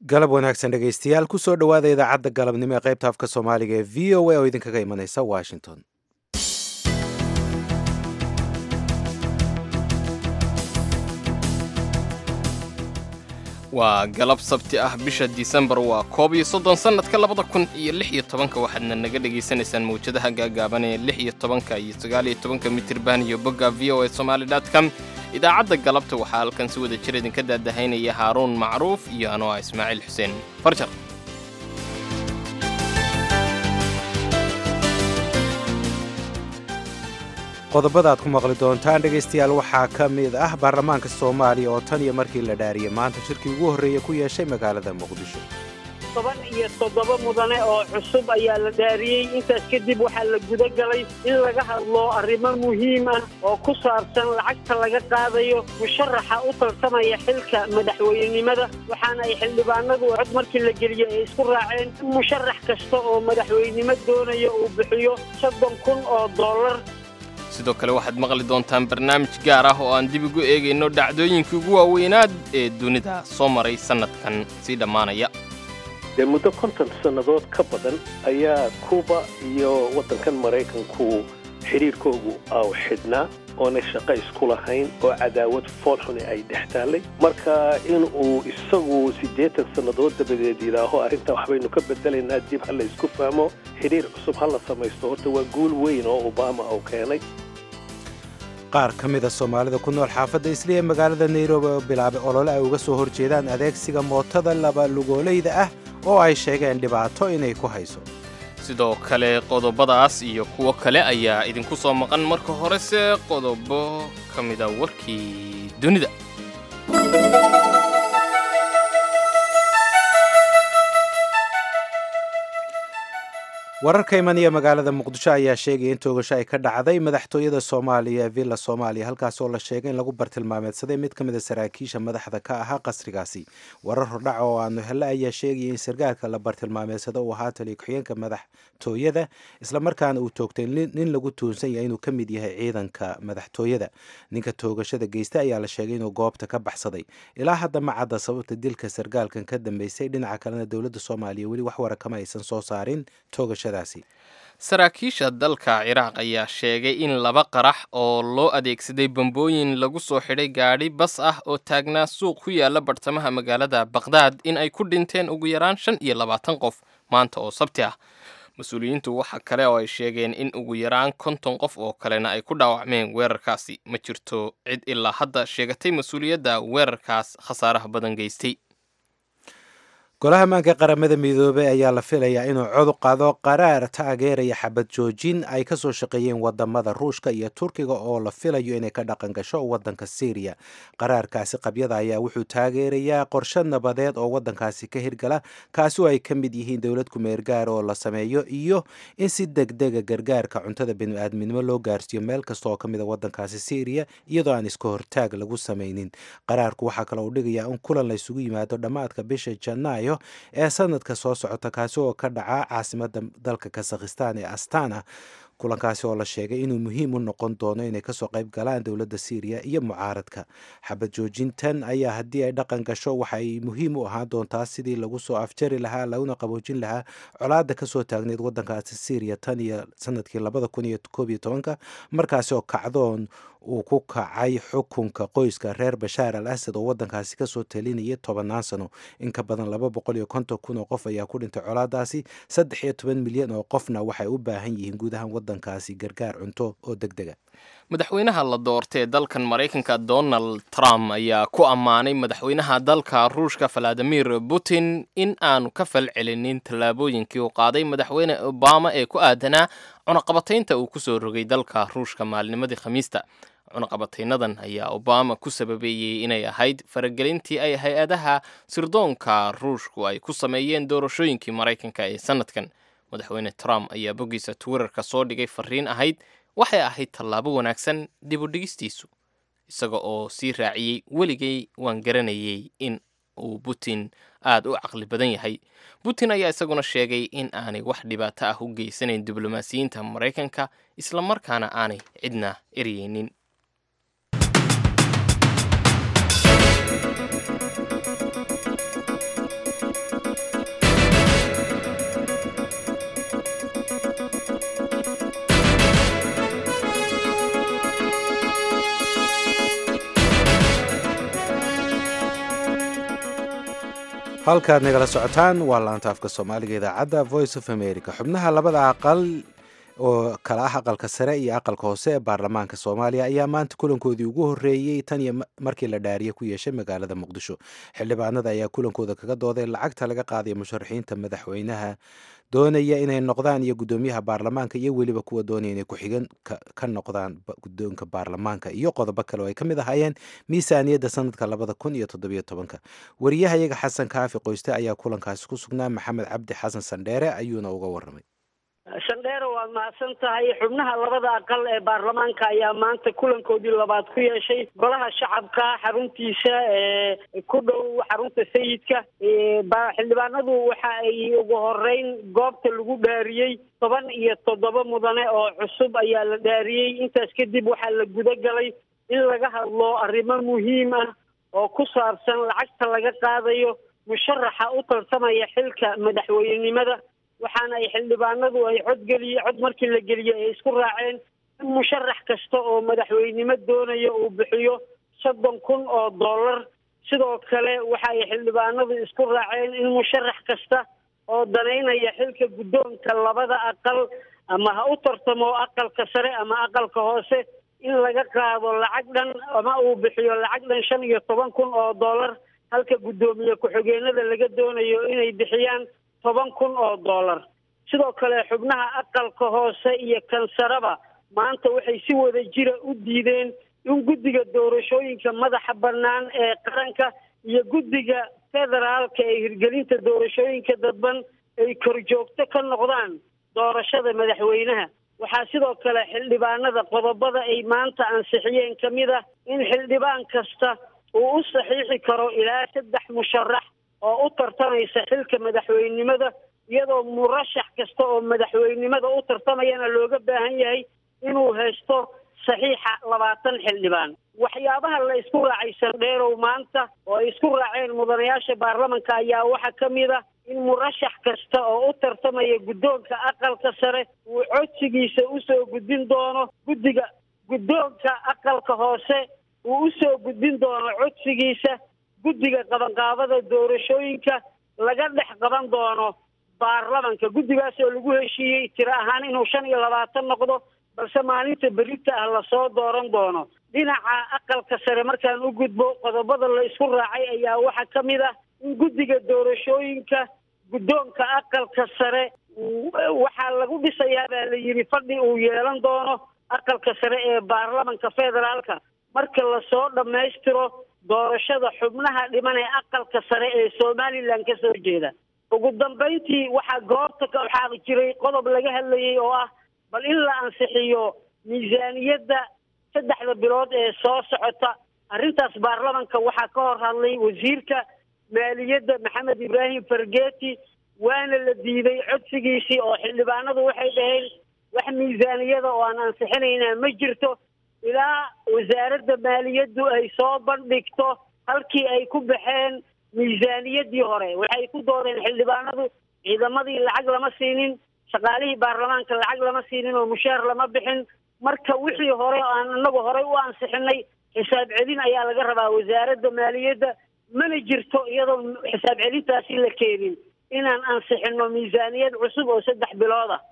galab wanaagsan dhegaystayaal kusoo dhowaada idaacadda galabnimo ee qaybta afka soomaaliga ee v o a oo idinkaga imanaysa washington waa galab sabti ah bisha disembar waa koob iyo soddon sannadka labada kun iyo lix iyo tobanka waxaadna naga dhagaysanaysaan mawjadaha gaagaaban ee lix iyo tobanka iyo sagaal iyo tobanka mitirban iyo bogga v o a somaali dot com idaacadda galabta waxaa halkan si wada jir idinka daadahaynaya haaruun macruuf iyo anoo ah ismaaciil xuseen farjar qodobada aad ku maqli doontaan dhegaystayaal waxaa ka mid ah baarlamaanka soomaaliya oo tan iyo markii la dhaariyey maanta shirkii ugu horreeya ku yeeshay magaalada muqdisho toban iyo toddoba mudane oo cusub ayaa la dhaariyey intaas kadib waxaa la guda galay in laga hadlo arrimo muhiim ah oo ku saabsan lacagta laga qaadayo musharaxa u tartamaya xilka madaxweynenimada waxaana ay xildhibaanadu cod markii la geliyey ay isku raaceen in musharax kasta oo madaxweynenimo doonaya uu bixiyo soddon kun oo dollar sidoo kale waxaad maqli doontaan barnaamij gaar ah oo aan dib ugu eegayno dhacdooyinkii ugu waaweynaad ee dunida soo maray sannadkan sii dhammaanaya dee muddo konton sannadood ka badan ayaa kuuba iyo waddankan maraykanku xidhiirkoogu aw xidhnaa oonay shaqo isku lahayn oo cadaawad foolxuni ay dhex taallay marka inuu isagu siddeetan sannadood dabadeed yidhaaho arrintaa waxbaynu ka bedelaynaa dib ha la isku fahmo xidhiir cusub ha la samaysto horta waa guul weyn oo obama uu keenay qaar ka mida soomaalida ku nool xaafadda isli ee magaalada nairobi oo bilaabay olole ay uga soo horjeedaan adeegsiga mootada laba lugoolayda ah oo ay sheegeen dhibaato inay ku hayso sidoo kale qodobadaas iyo kuwo kale ayaa idinku soo maqan marka horese qodobo ka mida warkii dunida wararka imanaya magaalada muqdisho ayaa sheegaya in toogasho ay ka dhacday madaxtooyada soomaaliya ee villa soomaaliya halkaas oo la sheegay in lagu bartilmaameedsaday mid ka mid a saraakiisha madaxda ka ahaa qasrigaasi warar hordhaca oo aanu helle ayaa sheegaya in sarkaalka la bartilmaameedsado uu ahaa taliya ku-xigeenka madaxtooyada islamarkaana uu toogtay nin lagu tuunsan yahay inuu ka mid yahay ciidanka madaxtooyada ninka toogashada geysta ayaa la sheegay inuu goobta ka baxsaday ilaa hadda ma cadda sababta dilka sarkaalkan ka dambeysay dhinaca kalena dowladda soomaaliya weli wax wara kama aysan soo saarin toogashada saraakiisha dalka ciraaq ayaa sheegay in laba qarax oo loo adeegsaday bambooyin lagu soo xidhay gaadhi bas ah oo taagnaa suuq ku yaala bartamaha magaalada baqhdaad in ay ku dhinteen ugu yaraan shan iyo labaatan qof maanta oo sabti ah mas-uuliyiintu waxa kale oo ay sheegeen in ugu yaraan konton qof oo kalena ay ku dhaawacmeen weerarkaasi ma jirto cid ilaa hadda sheegatay mas-uuliyadda weerarkaas khasaaraha badan geystay golaha maanka qaramada midoobey ayaa la filayaa inuu cod qado qaraar taageeraya xabad joojin ay ka soo shaqeeyeen wadamada ruushka iyo turkiga oo la filayo inay ka dhaqan gasho wadanka syriya qaraarkaasi qabyada ayaa wuxuu taageerayaa qorshe nabadeed oo wadankaasi ka hirgala kaasi oo ay ka mid yihiin dowlad kumeergaar oo la sameeyo iyo in si degdega gargaarka cuntada biniaadminimo loo gaarsiiyo meel kasta oo ka mid a wadankaasi syriya iyadoo aan iska hortaag lagu samaynin qaraarku waxaa kale uu dhigayaa in kulan la isugu yimaado dhammaadka bisha janaayo ee sanadka soo socota kaasi oo ka dhaca caasimada dalka kazakhistan ee astana kulankaasi oo la sheegay inuu muhiim u noqon doono inay kasoo qayb galaan dowladda syriya iyo mucaaradka xabad joojintan ayaa haddii ay dhaqan gasho waxay muhiim u ahaan doontaa sidii lagu soo afjari lahaa laguna qaboojin lahaa colaada kasoo taagneyd wadankaasi syriya tan iyo sanadkii labada kun iyo koob iyo tobanka markaasi oo kacdoon uu ku kacay xukunka qoyska reer bashaar al asad oo wadankaasi kasoo talinayay tobannaan sano in ka badan laba boqol iyo konton kun oo qof ayaa ku dhintay colaadaasi saddex iyo toban milyan oo qofna waxay u baahan yihiin guud ahaan wadankaasi gargaar cunto oo deg dega madaxweynaha la doortay dalkan maraykanka donald trump ayaa ku ammaanay madaxweynaha dalka ruushka valadimir putin in aanu ka falcelinin tallaabooyinkii uu qaaday madaxweyne obama ee ku aadanaa cunaqabataynta uu kusoo rogay dalka ruushka maalnimadii khamiista cunaqabataynadan ayaa obama ku sababeeyey inay ahayd faragelintii ay hay-adaha sirdoonka ruushku ay ku sameeyeen doorashooyinkii maraykanka ee sanadkan madaxweyne trump ayaa boggiisa twitterka soo dhigay fariin ahayd waxay ahayd tallaabo wanaagsan dib u dhigistiisu isaga oo sii raaciyey weligay waan garanayay in uu putin aad u caqli badan yahay putin ayaa isaguna sheegay in aanay wax dhibaato ah u geysanayn diblomaasiyiinta maraykanka islamarkaana aanay cidna eryeynin halkaad nagala socotaan waa laanta afka soomaaliga idaacadda voice of america xubnaha labada aqal oo kala ah aqalka sare iyo aqalka hoose ee baarlamaanka soomaaliya ayaa maanta kulankoodii ugu horreeyey tan iyo markii la dhaariye ku yeeshay magaalada muqdisho xildhibaanada ayaa kulankooda kaga dooday lacagta laga qaadayo musharaxiinta madaxweynaha doonaya inay noqdaan iyo guddoomiyaha baarlamaanka iyo weliba kuwa doonaya inay ku-xigan ka noqdaan guddoonka baarlamaanka iyo qodobo kale oo ay ka mid ahaayeen miisaaniyadda sanadka labada kun iyo toddobiyo tobanka wariyahayaga xasan kaafi qoyste ayaa kulankaasi ku sugnaa maxamed cabdi xasan sandheere ayuuna uga warramay shandheere waad mahadsan tahay xubnaha labada aqal ee baarlamaanka ayaa maanta kulankoodii labaad ku yeeshay golaha shacabka xaruntiisa ee ku dhow xarunta sayidka xildhibaanadu waxa ay ugu horeyn goobta lagu dhaariyey toban iyo toddoba mudane oo cusub ayaa la dhaariyey intaas kadib waxaa la guda galay in laga hadlo arrimo muhiim ah oo ku saabsan lacagta laga qaadayo musharaxa u tartamaya xilka madaxweynenimada waxaana ay xildhibaanadu ay codgeliye cod markii la geliyey ay isku raaceen in musharax kasta oo madaxweynimo doonaya uu bixiyo soddon kun oo dollar sidoo kale waxa ay xildhibaanadu isku raaceen in musharax kasta oo danaynaya xilka guddoonka labada aqal ama ha u tartamo aqalka sare ama aqalka hoose in laga qaado lacag dhan ama uu bixiyo lacag dhan shan iyo toban kun oo dollar halka guddoomiye ku-xigeenada laga doonayo inay bixiyaan toban kun oo dollar sidoo kale xubnaha aqalka hoose iyo kansaraba maanta waxay si wada jira u diideen in guddiga doorashooyinka madaxa bannaan ee qaranka iyo guddiga federaalka ee hirgelinta doorashooyinka dadban ay korjoogto ka noqdaan doorashada madaxweynaha waxaa sidoo kale xildhibaanada qodobada ay maanta ansixiyeen ka mid ah in xildhibaan kasta uu u saxiixi karo ilaa saddex musharax oo u tartamaysa xilka madaxweynenimada iyadoo murashax kasta oo madaxweynenimada u tartamayana looga baahan yahay inuu haysto saxiixa labaatan xildhibaan waxyaabaha la isku raacay sandheerow maanta oo ay isku raaceen mudanayaasha baarlamanka ayaa waxaa ka mid ah in murashax kasta oo u tartamaya guddoonka aqalka sare uu codsigiisa usoo gudbin doono guddiga guddoonka aqalka hoose uu usoo gudbin doono codsigiisa guddiga qabanqaabada doorashooyinka laga dhex qaban doono baarlamanka guddigaas oo lagu heshiiyey tiro ahaan inuu shan iyo labaatan noqdo balse maalinta berita ah lasoo dooran doono dhinaca aqalka sare markaan u gudbo qodobada la isku raacay ayaa waxaa ka mid ah in guddiga doorashooyinka guddoonka aqalka sare waxaa lagu dhisayaa baa la yidhi fadhi uu yeelan doono aqalka sare ee baarlamanka federaalka marka lasoo dhammaystiro doorashada xubnaha dhiman ee aqalka sare ee somalilan ka soo jeeda ugu dambayntii waxaa goobta ka waxaa jiray qodob laga hadlayay oo ah bal in la ansixiyo miisaaniyadda saddexda bilood ee soo socota arrintaas baarlamanka waxaa ka hor hadlay wasiirka maaliyadda maxamed ibraahim fargeti waana la diiday codsigiisii oo xildhibaanadu waxay dhaheen wax miisaaniyada oo aan ansixinaynaa ma jirto ilaa wasaaradda maaliyaddu ay soo bandhigto halkii ay ku baxeen miisaaniyaddii hore waxay ku doodeen xildhibaanadu ciidamadii lacag lama siinin shaqaalihii baarlamaanka lacag lama siinin oo mushaar lama bixin marka wixii hore aan inagu horey u ansixinay xisaab celin ayaa laga rabaa wasaaradda maaliyadda mana jirto iyadoo xisaab celintaasi la keenin inaan ansixino miisaaniyad cusub oo saddex bilood ah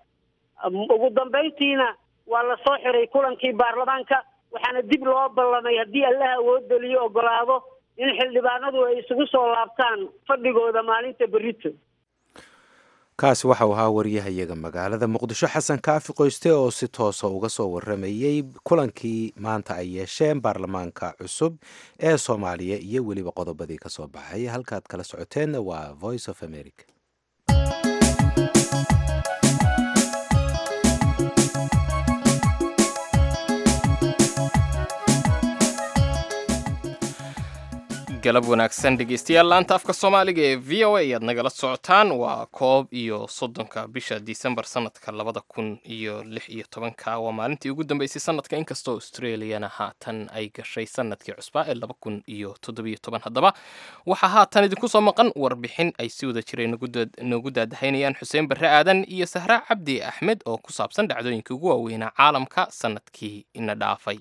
ugu dambayntiina waa la soo xiray kulankii baarlamaanka waxaana dib loo ballamay haddii allaha awoodeliyo ogolaado in xildhibaanadu ay isugu soo laabtaan fadhigooda maalinta berito kaasi waxau ahaa wariyahayaga magaalada muqdisho xasan kaafi qoyste oo si toosa uga soo waramayey kulankii maanta ay yeesheen baarlamaanka cusub ee soomaaliya iyo weliba qodobadii ka soo baxay halkaad kala socoteen waa voice of america galab wanaagsan dhegeystayaal laanta afka soomaaliga ee v o a ayaad nagala socotaan waa koob iyo soddonka bisha disembar sanadka labada kun iyo lix iyo tobanka waa maalintii ugu dambeysay sanadka inkastoo australiana haatan ay gashay sanadkii cusbaa ee laba kun iyo toddobiyo toban haddaba waxaa haatan idinku soo maqan warbixin ay si wada jireen noogu daadahaynayaan xuseen barre aadan iyo sahra cabdi axmed oo ku saabsan dhacdooyinkii ugu waaweynaa caalamka sanadkii ina dhaafay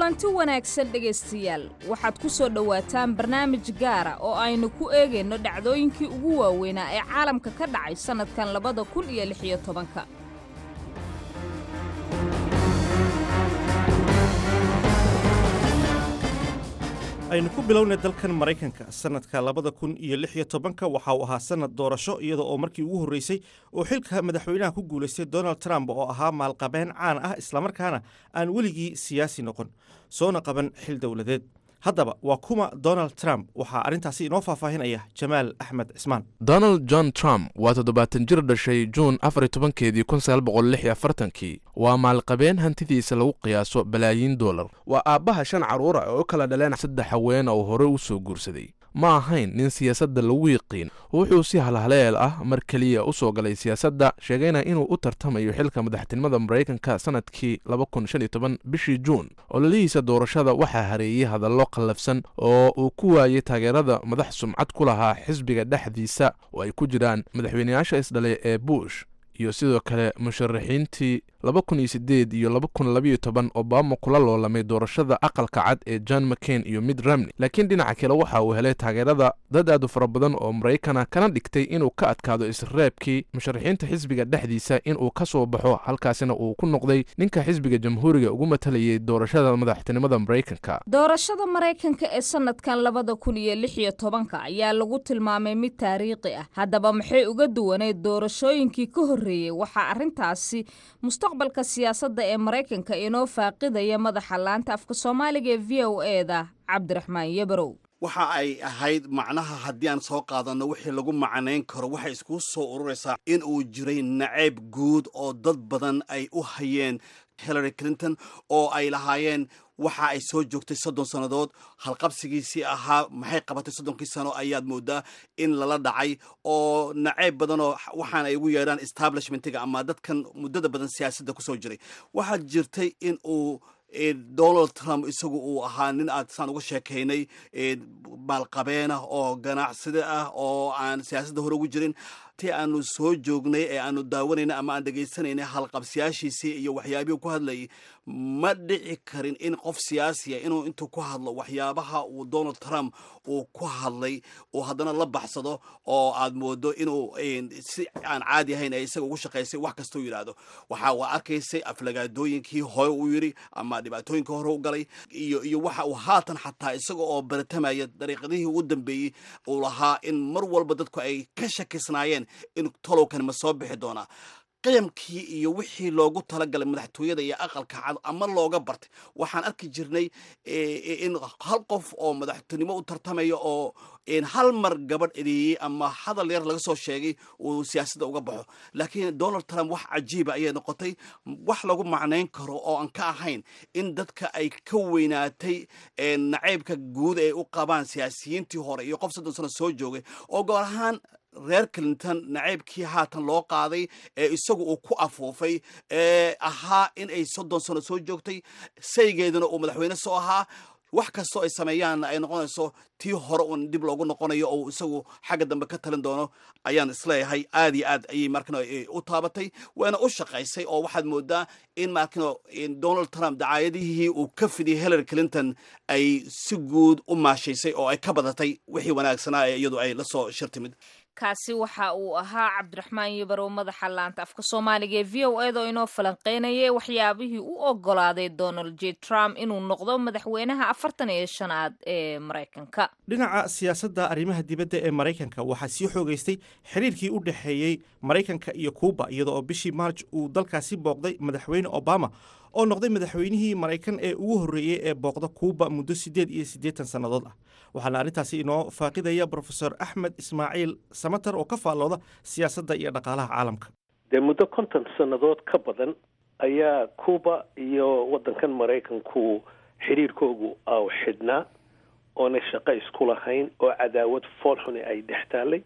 kulanti wanaagsan dhegaystayaal waxaad ku soo dhowaataan barnaamij gaara oo aynu ku eegayno dhacdooyinkii ugu waaweynaa ee caalamka ka dhacay sannadkan labada kun iyo lix iyo tobanka aynu ku bilownay dalkan maraykanka sannadka labada kun iyo lix iyo tobanka waxa uu ahaa sannad doorasho iyada oo markii ugu horreysay oo xilka madaxweynaha ku guulaystay donald trump oo ahaa maalqabeen caan ah islamarkaana aan weligii siyaasi noqon soona qaban xil dowladeed haddaba waa kuma donald trump waxaa arrintaasi inoo faahfaahinaya jamaal axmed cismaan donald john trump waa toddobaatan jir dhashay juun afar iyo tobankeedii kun sagaal boqol lix iyo afartankii waa maalqabeen hantidiisa lagu qiyaaso balaayiin dollar waa aabbaha shan carruura oo u kala dhaleen saddex haweena oo hore u soo guursaday ma ahayn nin siyaasadda lagu yiqiin wuxuu si halhaleel ah mar keliya u soo galay siyaasadda sheegayna inuu u tartamayo xilka madaxtinimada maraykanka sannadkii laba kun shan iyo toban bishii juun ololihiisa doorashada waxaa hareeyey hadallo qallafsan oo uu ku waayey taageerada madax sumcad ku lahaa xisbiga dhexdiisa oo ay ku jiraan madaxweyneyaasha isdhalay ee bush iyo sidoo kale musharaxiintii laba kun iyo siddeed iyo laba kun labayo toban obama kula loolamay doorashada aqalka cad ee john mccain iyo mid ramney laakiin dhinaca kale waxa uu helay taageerada dad aad u fara badan oo maraykana kana dhigtay inuu ka adkaado isreebkii musharaxiinta xisbiga dhexdiisa inuu ka soo baxo halkaasina uu ku noqday ninka xisbiga jamhuuriga ugu matalayay doorashada madaxtinimada maraykanka doorashada maraykanka ee sannadkan labada kun iyo lix iyo tobanka ayaa lagu tilmaamay mid taariikhi ah haddaba maxay uga duwaneyd doorashooyinkii ka horreeyey waxaa arrintaasi mustaqbalka siyaasadda ee maraykanka inoo faaqidaya madaxa laanta afka soomaaliga ee v o eda cabdiraxmaan yabarow waxa ay ahayd macnaha haddii aan soo qaadanno wixii lagu macnayn karo waxay iskugu soo ururaysaa in uu jiray nacayb guud oo dad badan ay u hayeen hillary clinton oo ay lahaayeen waxa ay soo joogtay soddon sannadood halqabsigiisii ahaa maxay qabatay soddonkii sano ayaad moodaa in lala dhacay oo nacayb badanoo waxaan ay ugu yeedhaan establishmentiga ama dadkan muddada badan siyaasadda kusoo jiray waxaa jirtay in uu donald trump isagu uu ahaa nin aad saan uga sheekaynay maalqabeenah oo ganacsida ah oo aan siyaasadda hore ugu jirin ti aanu soo joognay ee aanu daawanayna ama aan dhegaysanaynay halqabsiyaashiisii iyo waxyaabihii ku hadlayay ma dhici karin in qof siyaasiya inuu intuu ku hadlo waxyaabaha uu donald trump uu ku hadlay uu haddana la baxsado oo aad moodo inuu si aan caadi ahayn ee isaga ugu shaqaysay wax kastau yidhaahdo waxa uu arkaysay aflagaadooyinkii hore uu yidhi ama dhibaatooyinkii hore u galay iyo iyo waxa uu haatan xataa isaga oo baratamaya dariiqadihii ugu dambeeyey uu lahaa in mar walba dadku ay ka shakisnaayeen in tolowkan ma soo bixi doonaa qiyamkii iyo wixii loogu talagalay madaxtooyada iyo aqalka cad ama looga bartay waxaan arki jirnay in hal qof oo madaxtinimo u tartamaya oo hal mar gabadh edeeyey ama hadal yar laga soo sheegay uu siyaasadda uga baxo laakiin donald trump wax cajiiba ayay noqotay wax lagu macnayn karo oo aan ka ahayn in dadka ay ka weynaatay nacaybka guud ay u qabaan siyaasiyiintii hore iyo qof soddon sano soo joogay oo goor ahaan reer clinton nacaybkii haatan loo qaaday ee isagu uu ku afuufay ee ahaa in ay soddon sano soo joogtay saygeeduna uu madaxweyne soo ahaa wax kastoo ay sameeyaanna ay noqonayso tii hore uun dib loogu noqonayo oo isagu xagga dambe ka talin doono ayaan isleeyahay aad iyo aad ayay markano u taabatay waana u shaqaysay oo waxaad moodaa in markano donald trump dacaayadihii uu ka fidiyay hillary clinton ay si guud u maashaysay oo ay ka badatay wixii wanaagsanaa ee iyadu ay la soo shir timid kaasi waxa uu ahaa cabdiraxmaan yabarow madaxa laanta afka soomaaliga ee v o eda oo inoo falanqeynayay waxyaabihii u ogolaaday donald j trump inuu noqdo madaxweynaha afartan iyo shanaad ee maraykanka dhinaca siyaasadda arrimaha dibadda ee maraykanka waxaa sii xoogaystay xiriirkii u dhexeeyey maraykanka iyo kuuba iyada oo bishii maarj uu dalkaasi booqday madaxweyne obama oo noqday madaxweynihii maraykan ee ugu horreeyey ee booqda kuuba muddo siddeed iyo siddeetan sannadood ah waxaana arrintaasi inoo faaqidaya brofesor axmed ismaaciil samater oo ka faallooda siyaasadda iyo dhaqaalaha caalamka dee muddo konton sannadood ka badan ayaa cuba iyo waddankan maraykanku xidhiirkoogu aw xidhnaa oonay shaqo isku lahayn oo cadaawad foolxuni ay dhex taallay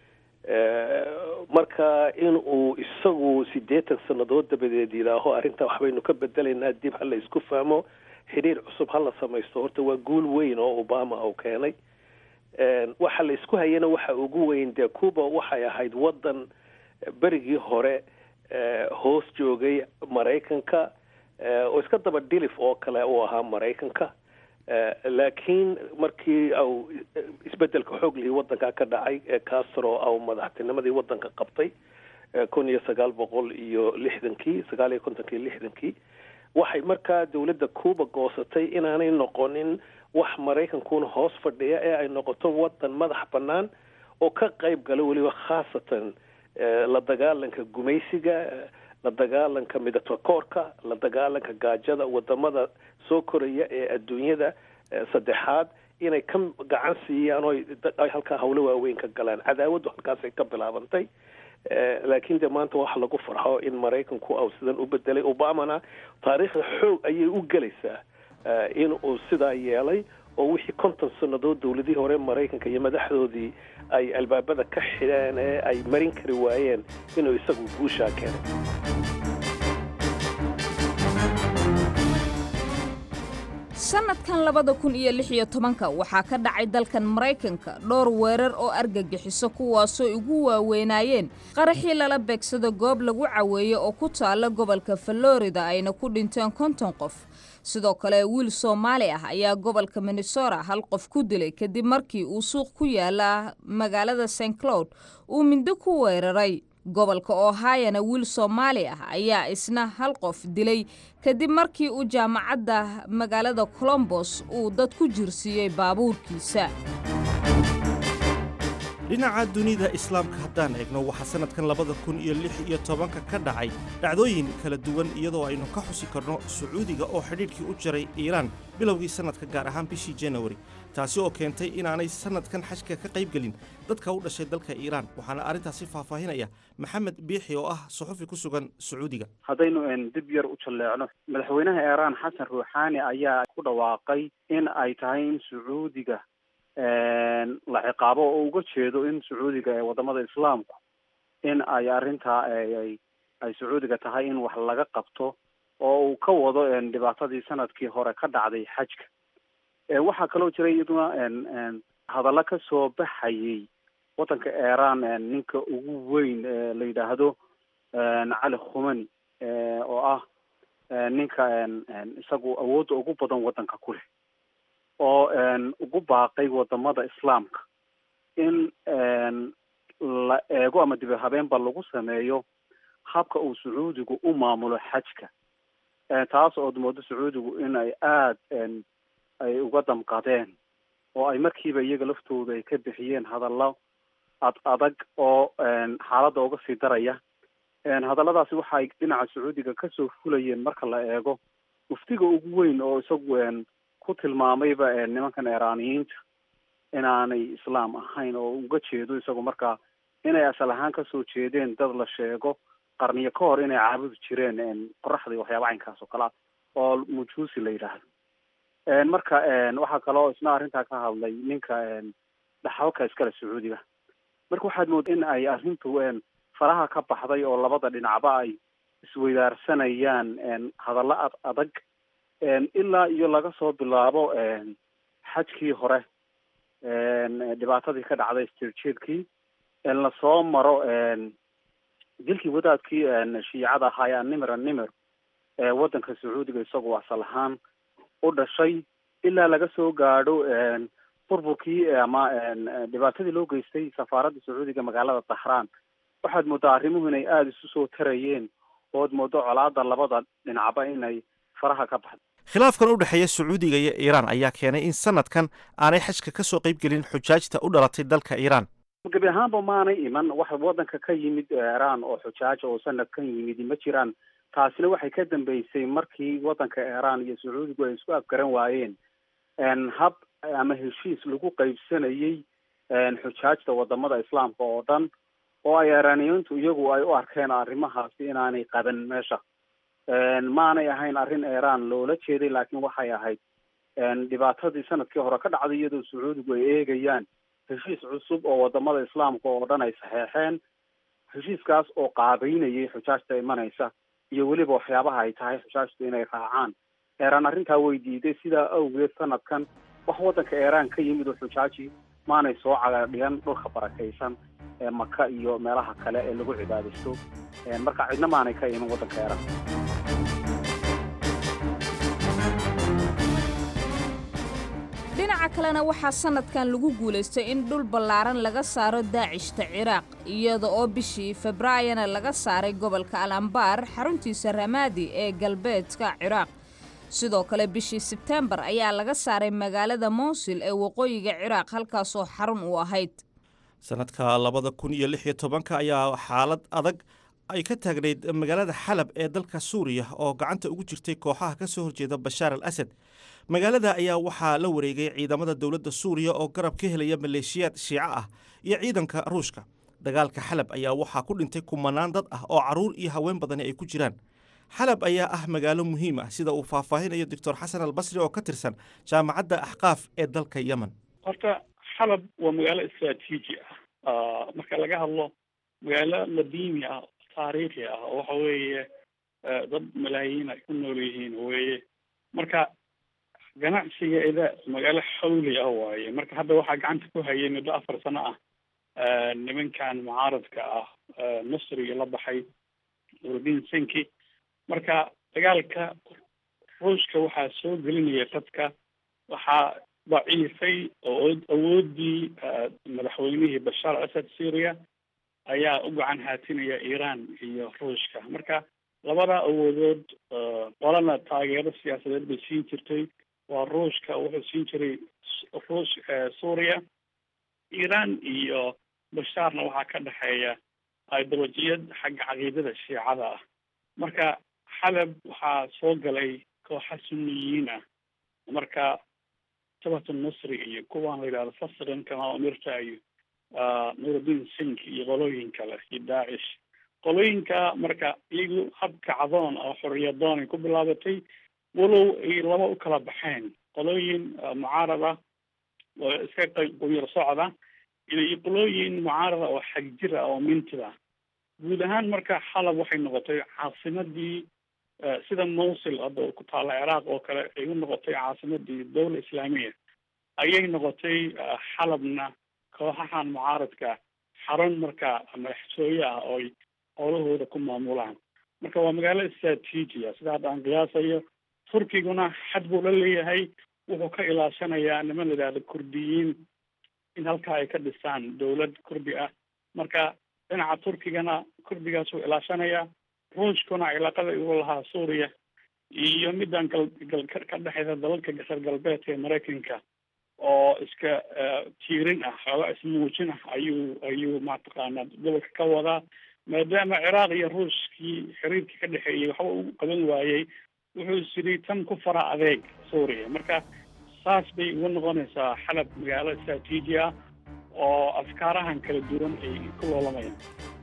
marka in uu isagu siddeetan sannadood dabadeed yidhaaho arrintaa waxbaynu ka bedelaynaa dib ha la isku fahmo xidhiir cusub ha la samaysto horta waa guul weyn oo obama uu keenay waxa la isku hayana waxa ugu weyn dee cuba waxay ahayd waddan berigii hore hoos joogay maraykanka oo iska daba dhilif oo kale uu ahaa maraykanka laakiin markii au isbedelka xoog lihii waddanka ka dhacay ee castro au madaxtinimadii waddanka qabtay kun iyo sagaal boqol iyo lixdankii sagaal iyo kontonkii lixdankii waxay markaa dowladda cuba goosatay inaanay noqonin wax maraykankuna hoos fadhiya ee ay noqoto waddan madax bannaan oo ka qayb gala weliba khaasatan la dagaalanka gumaysiga la dagaalanka midatakoorka la dagaalanka gaajada wadamada soo koraya ee adduunyada saddexaad inay ka gacan siiyaan oo ay halkaa hawlo waaweyn ka galaan cadaawaddu halkaasay ka bilaabantay laakiin de maanta waxa lagu farxo in maraykanku au sidan u bedelay obamana taariikhda xoog ayay u gelaysaa in uu sidaa yeelay oo wixii konton sannadood dowladihii hore maraykanka iyo madaxdoodii ay albaabada ka xidheen ee ay marin kari waayeen inuu isagu guushaa keenay sanadkan labada kun iyo lix iyo tobanka waxaa ka dhacay dalkan maraykanka dhowr weerar oo argagixiso kuwaasoo ugu waaweynaayeen qaraxii lala beegsado goob lagu caweeyo oo ku taalla gobolka florida ayna ku dhinteen konton qof sidoo kale wiil soomaali ah ayaa gobolka minnesota hal qof ku dilay kadib markii uu suuq ku yaala magaalada st cloud uu mindo ku weeraray gobolka ohayana wiil soomaali ah ayaa isna hal qof dilay kadib markii uu jaamacadda magaalada colombos uu dad ku jirsiiyey baabuurkiisa dhinaca dunida islaamka haddaan eegno waxaa sannadkan labada kun iyo lix iyo tobanka ka dhacay dhacdooyin kala duwan iyadoo aynu ka xusi karno sacuudiga oo xidhiidhkii u jaray iiraan bilowgii sannadka gaar ahaan bishii janawari taasi oo keentay inaanay sannadkan xajka ka qayb gelin dadka u dhashay dalka iiraan waxaana arrintaasi faahfaahinaya maxamed biixi oo ah suxufi ku sugan sacuudiga haddaynu dib yar u jalleecno madaxweynaha iiraan xasan ruuxaani ayaa ku dhawaaqay in ay tahay in sacuudiga la ciqaabo oo uga jeedo in sacuudiga ee wadamada islaamku in ay arrintaa ay ay sacuudiga tahay in wax laga qabto oo uu ka wado dhibaatadii sanadkii hore ka dhacday xajka waxaa kaloo jira iyaduna hadallo ka soo baxayay waddanka iiraan ninka ugu weyn la yidhaahdo cali khumani oo ah ninka isagu awoodda ugu badan waddanka ku leh oo ugu baaqay wadamada islaamka in la eego ama dibi habeenba lagu sameeyo habka uu sacuudigu u maamulo xajka taas ood moodo sacuudigu in ay aad ay uga damqadeen oo ay markiiba iyaga laftooda ay ka bixiyeen hadallo ad adag oo xaaladda uga sii daraya hadalladaasi waxa ay dhinaca sacuudiga kasoo fulayeen marka la eego muftiga ugu weyn oo isagu ku tilmaamayba nimankan iiraaniyiinta inaanay islaam ahayn oo uga jeedo isagu markaa inay asal ahaan kasoo jeedeen dad la sheego qarniyo ka hor inay caabudi jireen qoraxda waxyaaba caynkaas oo kale ah oo mujuusi la yidhaahdo marka waxaa kaloo isna arrintaa ka hadlay ninka dhaxalka iskale sacuudiga marka waxaad mooda in ay arrintu faraha ka baxday oo labada dhinacba ay isweydaarsanayaan hadallo ad adag ilaa iyo laga soo bilaabo xajkii hore dhibaatadii ka dhacday stirjeedkii lasoo maro dilkii wadaadkii shiicada ahaa ee animir animir ee waddanka sacuudiga isagoo asal ahaan u dhashay ilaa laga soo gaadho burburkii ama dhibaatadii loo geystay safaaradda sacuudiga magaalada dahraan waxaad moodaa arrimuhu inay aada isu soo tarayeen ood moodo colaada labada dhinacba inay faraha ka baxdo khilaafkan u dhexeeya sacuudiga iyo iiraan ayaa keenay in sanadkan aanay xajka ka soo qayb gelin xujaajta u dhalatay dalka iiraan gebi ahaanba maanay iman wax waddanka ka yimid iiraan oo xujaaja oo sanadkan yimid ma jiraan taasina waxay ka dambeysay markii waddanka iiraan iyo sacuudigu ay isku afgaran waayeen hab ama heshiis lagu qaybsanayey xujaajta wadamada islaamka oo dhan oo ay iiraaniyiintu iyagu ay u arkeen arrimahaasi inaanay qaban meesha maanay ahayn arrin iiraan loola jeeday laakiin waxay ahayd dhibaatadii sanadkii hore ka dhacday iyadoo sacuudigu ay eegayaan heshiis cusub oo wadamada islaamka oo dhan ay saxeexeen heshiiskaas oo qaabeynayay xujaajta imanaysa iyo weliba waxyaabaha ay tahay xujaajtu inay raacaan iiraan arrintaa way diiday sidaa awgeed sanadkan wax waddanka iiraan ka yimid oo xujaaji maanay soo cagadhigan dhulka barakaysan ee maka iyo meelaha kale ee lagu cibaadaysto marka cidna maanay ka iman waddanka iiraan kalena waxaa sannadkan lagu guulaystay in dhul ballaaran laga saaro daacishta ciraaq iyada oo bishii februaayona laga saaray gobolka al ambaar xaruntiisa ramaadi ee galbeedka ciraaq sidoo kale bishii sebtembar ayaa laga saaray magaalada mowsil ee waqooyiga ciraaq halkaasoo xarun u ahayd sanadka labada kun iyo lix iyo tobanka ayaa xaalad adag ay ka taagnayd magaalada xalab ee dalka suuriya oo gacanta ugu jirtay kooxaha ka soo horjeeda bashaar al asad magaalada ayaa waxaa la wareegay ciidamada dowladda suuriya oo garab ka helaya maleeshiyaad shiico ah iyo ciidanka ruushka dagaalka xalab ayaa waxaa ku dhintay kumanaan dad ah oo carruur iyo haween badani ay ku jiraan xalab ayaa ah magaalo muhiim ah sida uu faahfaahinayo doctor xasan albasri oo ka tirsan jaamacadda axqaaf ee dalka yemen horta xalab waa magaalo istraatiiji ah marka laga hadlo magaalo ladiimi ah taariikhi ah oo waxa weeye dad malaayiin ay ku nool yihiin weye marka ganacsigeeda magaalo xawli ah waaye marka hadda waxaa gacanta ku hayay muddo afar sano ah nimankan mucaaradka ah masriga la baxay nuruddin senki marka dagaalka ruushka waxaa soo gelinaya dadka waxaa daciifay oo awoodii madaxweynihii bashaar asad syria ayaa u gacan haatinaya iiraan iyo ruushka marka labada awoodood qolana taageero siyaasadeed bay siin jirtay waa ruushka wuxuu siin jiray ruush suuriya iiraan iyo bashaarna waxaa ka dhexeeya ideolojiyad xagga caqiidada shiicada ah marka xalab waxaa soo galay kooxa suniyiin ah marka jabhat nasri iyo kuwaan la yidhahdo fasrin kama umirta iyo nuruddin sink iyo qolooyin kale iyo daacish qolooyinka marka iyagu habka cadoon oo xoriyadoon ay ku bilaabatay walow ay laba u kala baxeen qolooyin mucaarad ah oo iska quyar socda iyo qolooyin mucaarada oo xagjir ah oo mintid ah guud ahaan marka xalab waxay noqotay caasimadii sida mowsil hadda ku taalla ciraaq oo kale ay u noqotay caasimadii dowla islaamiya ayay noqotay xalabna kooxahan mucaaradka xarun marka madaxtooye ah oo ay howlahooda ku maamulaan marka waa magaalo istraatiiji ah sida hadda aan qiyaasayo turkiguna xad buu la leeyahay wuxuu ka ilaashanayaa niman la yidhahdo kurdiyiin in halkaa ay ka dhisaan dowlad kurdi ah marka dhinaca turkigana kurdigaasuu ilaashanayaa ruushkuna cilaaqada igu lahaa suuriya iyo midaan gal gal ka dhexeysa dalalka gasar galbeedka ee maraykanka oo iska tiirin ah xooga ismuujin ah ayuu ayuu mataqaanaa gobolka ka wadaa maadaama ciraaq iyo ruushkii xiriirkii ka dhexeeyey waxba u qaban waayey wuxuu isiri tan ku fara adeeg suuriya marka saas bay ugu noqonaysaa xalab magaalo istraatiiji ah oo afkaarahan kala duwan ay ku loolamayaan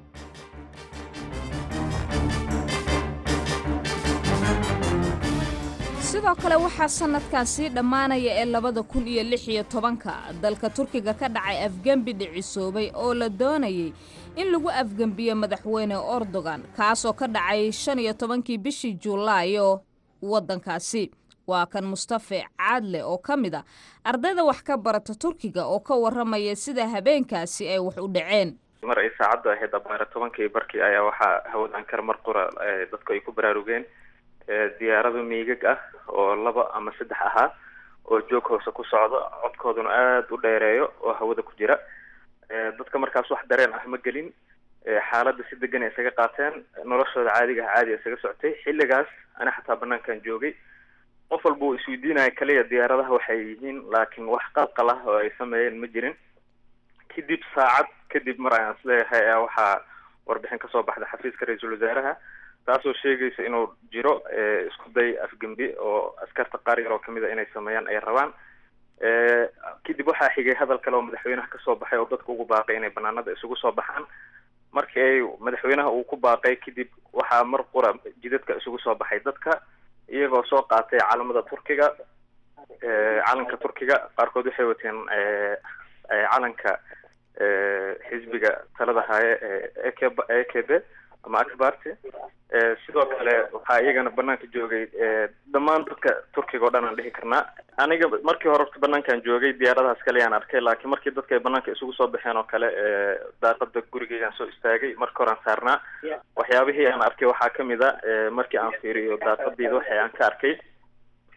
sidoo kale waxaa sannadkan sii dhammaanaya ee labada kun iyo lix iyo tobanka dalka turkiga ka dhacay afgembi dhicisoobay oo la doonayay in lagu afgembiyo madaxweyne erdogan kaasoo ka dhacay shan iyo tobankii bishii juulaayo waddankaasi waa kan mustafe caadle oo ka mid a ardayda wax ka barata turkiga oo ka warramaya sida habeenkaasi ay wax u dhaceen mar ay saacaddu ahayd abaara tobankii barkii ayaa waxaa hawadan kar mar qura dadku ay ku baraarugeen diyaarado miigag ah oo laba ama saddex ahaa oo joog hoose ku socdo codkooduna aada u dheereeyo oo hawada ku jira dadka markaas wax dareen ah ma gelin xaaladda si degan ay isaga qaateen noloshooda caadiga ah caadi isaga socotay xilligaas ana xataa banaankan joogay qof walba uu isweydiinaya kaliya diyaaradaha waxay yihiin laakiin wax qalqal ah oo ay sameeyeen ma jirin kadib saacad kadib mar ayaan isleeyahay ayaa waxaa warbixin kasoo baxda xafiiska ra-iisul wasaaraha taasoo sheegaysa inuu jiro isku day afgembi oo askarta qaar yar oo kamid a inay sameeyaan ay rabaan kadib waxaa xigay hadal kale oo madaxweynaha kasoo baxay oo dadka ugu baaqay inay banaanada isugu soo baxaan markii ay madaxweynaha uu ku baaqay kadib waxaa mar qura jidadka isugu soo baxay dadka iyagoo soo qaatay calamada turkiga calanka turkiga qaarkood waxay wateen calanka xisbiga talada haaye ee e k b ama akbarty sidoo kale waxaa iyagana banaanka joogay dhammaan dadka turkiga oo dhan aan dhihi karnaa aniga markii hore orta banaankan joogay diyaaradahaas kale yaan arkay laakiin markii dadka ay banaanka isugu soo baxeen oo kale daaqada gurigeygaan soo istaagay marka hore aan saarnaa waxyaabihii aan arkay waxaa kamid a markii aan fiiriyo daaqadeyda waxa aan ka arkay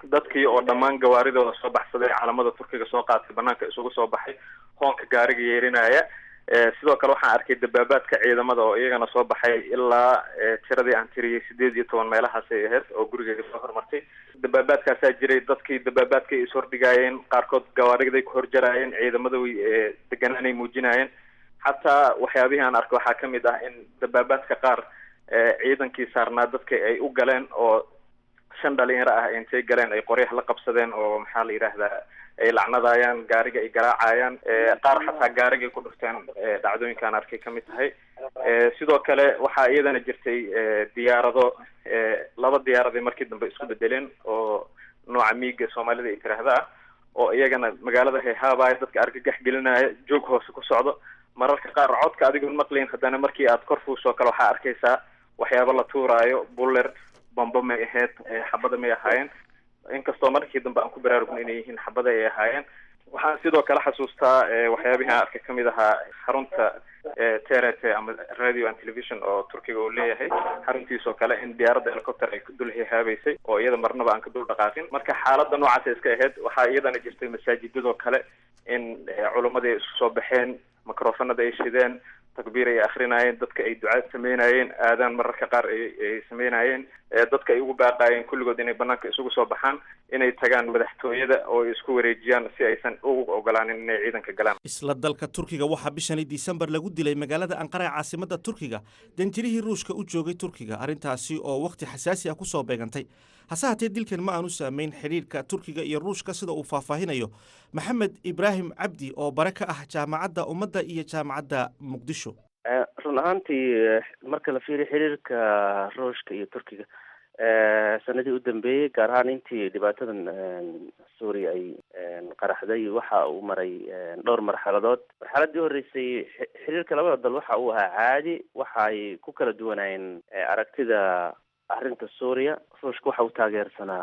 dadkii oo dhammaan gawaaridooda soo baxsaday calamada turkiga soo qaatay banaanka isugu soo baxay hoonka gaariga yeerinaya sidoo kale waxaan arkay dabaabaadka ciidamada oo iyagana soo baxay ilaa tiradii aan tiriyey sideed iyo toban meelahaasay ahayd oo gurigeyga soo hormartay dabaabaadkaasaa jiray dadkii dabaabaadkay ishordhigaayeen qaarkood gawaariday ku horjaraayeen ciidamada way deganaanay muujinaayeen xataa waxyaabihii aan arkay waxaa kamid ah in dabaabaadka qaar ciidankii saarnaa dadka ay u galeen oo shan dhalinyaro ah intay galeen ay qoryaha la qabsadeen oo maxaa la yidhaahdaa ay lacnadaayaan gaariga ay garaacayaan qaar xataa gaarigay ku dhufteen dhacdooyinkaan arkay kamid tahay sidoo kale waxaa iyadana jirtay diyaarado laba diyaaraday markii dambe isku bedeleen oo nooca miiga soomaalida ay tiraahda ah oo iyagana magaalada hayhaabaya dadka argagax gelinaya joog hoose ku socdo mararka qaar codka adigoon maqlayn haddana markii aad kor fuusoo kale waxaa arkaysaa waxyaaba la tuuraayo buller bamba may ahayd xabada may ahaayeen inkastoo markii dambe aan ku baraarugna inay yihiin xabada ay ahaayeen waxaan sidoo kale xasuustaa waxyaabihii aan arkay kamid ahaa xarunta trt ama radio and television oo turkiga uu leeyahay xaruntiisoo kale in diyaaradda helicopter ay dul hihaabeysay oo iyada marnaba aan ka dul dhaqaaqin marka xaaladda noocaas iska ahayd waxaa iyadana jirtay masaajidadoo kale in culumadii isku soo baxeen microfonada ay shideen takbiir ay akrinayeen dadka ay ducaad sameynayeen aadaan mararka qaar ay sameynayeen dadka ay ugu baaqaayeen kulligood inay banaanka isugu soo baxaan inay tagaan madaxtooyada oo ay isku wareejiyaan si aysan ugu ogolaanin inay ciidanka galaan isla dalka turkiga waxaa bishani disembar lagu dilay magaalada anqara ee caasimada turkiga danjirihii ruushka u joogay turkiga arrintaasi oo wakhti xasaasi ah kusoo beegantay hase hatee dilkan ma aanu saameyn xidhiirka turkiga iyo ruushka sida uu faahfaahinayo maxamed ibraahim cabdi oo bare ka ah jaamacadda ummadda iyo jaamacadda muqdisho run ahaantii marka la fiiriyo xiriirka ruushka iyo turkiga sanadii u dambeeyey gaar ahaan intii dhibaatadan suuriya ay qaraxday waxa uu maray dhowr marxaladood marxaladii horreysay xiriirka labada dal waxa uu ahaa caadi waxa ay ku kala duwanaayeen aragtida arrinta suuriya ruushka waxa uu taageersanaa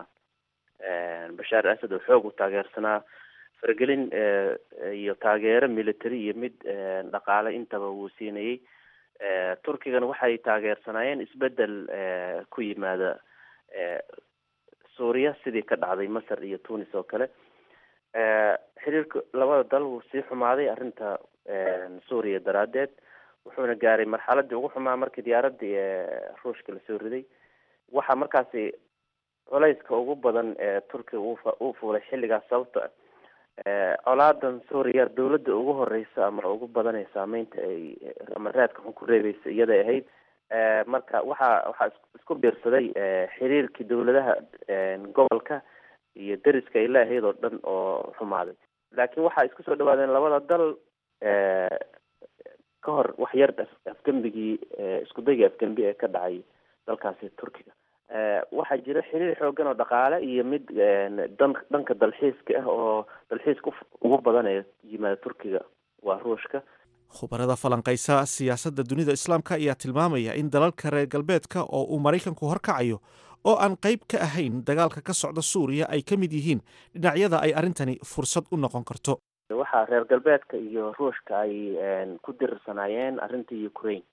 bashaar asad oo xoog u taageersanaa faragelin iyo taageero military iyo mid dhaqaale intaba wuu siinayey turkigana waxay taageersanaayeen isbedel ku yimaada suuriya sidii ka dhacday masar iyo tunis oo kale xiriirka labada dal wuu sii xumaaday arrinta suuriya daraaddeed wuxuuna gaaray marxaladii ugu xumaa markii diyaaradii ruushka lasoo riday waxaa markaasi culayska ugu badan ee turkiga uu fuulay xilligaas sababta colaadan suuriya dawladda ugu horeysa ama ugu badan ee saameynta ay ama raadka xun ku reebeysa iyaday ahayd marka waxaa waxaa isku biirsaday xiriirkii dawladaha gobolka iyo deriska ay leeahayd oo dhan oo xumaaday laakiin waxaa isku soo dhawaadeen labada dal ka hor wax yar afgembigii iskudayga afgembi ee ka dhacay dalkaasi turkiga waxaa jira xiriir xoogan oo dhaqaale iyo mid dan dhanka dalxiiska ah oo dalxiiska ugu badan ee yimaada turkiga waa ruushka khubarada falanqaysa siyaasadda dunida islaamka ayaa tilmaamaya in dalalka reer galbeedka oo uu maraykanku horkacayo oo aan qayb ka ahayn dagaalka ka socda suuriya ay ka mid yihiin dhinacyada ay arrintani fursad u noqon karto waxaa reer galbeedka iyo ruushka ay ku dirirsanaayeen arrinta ukraine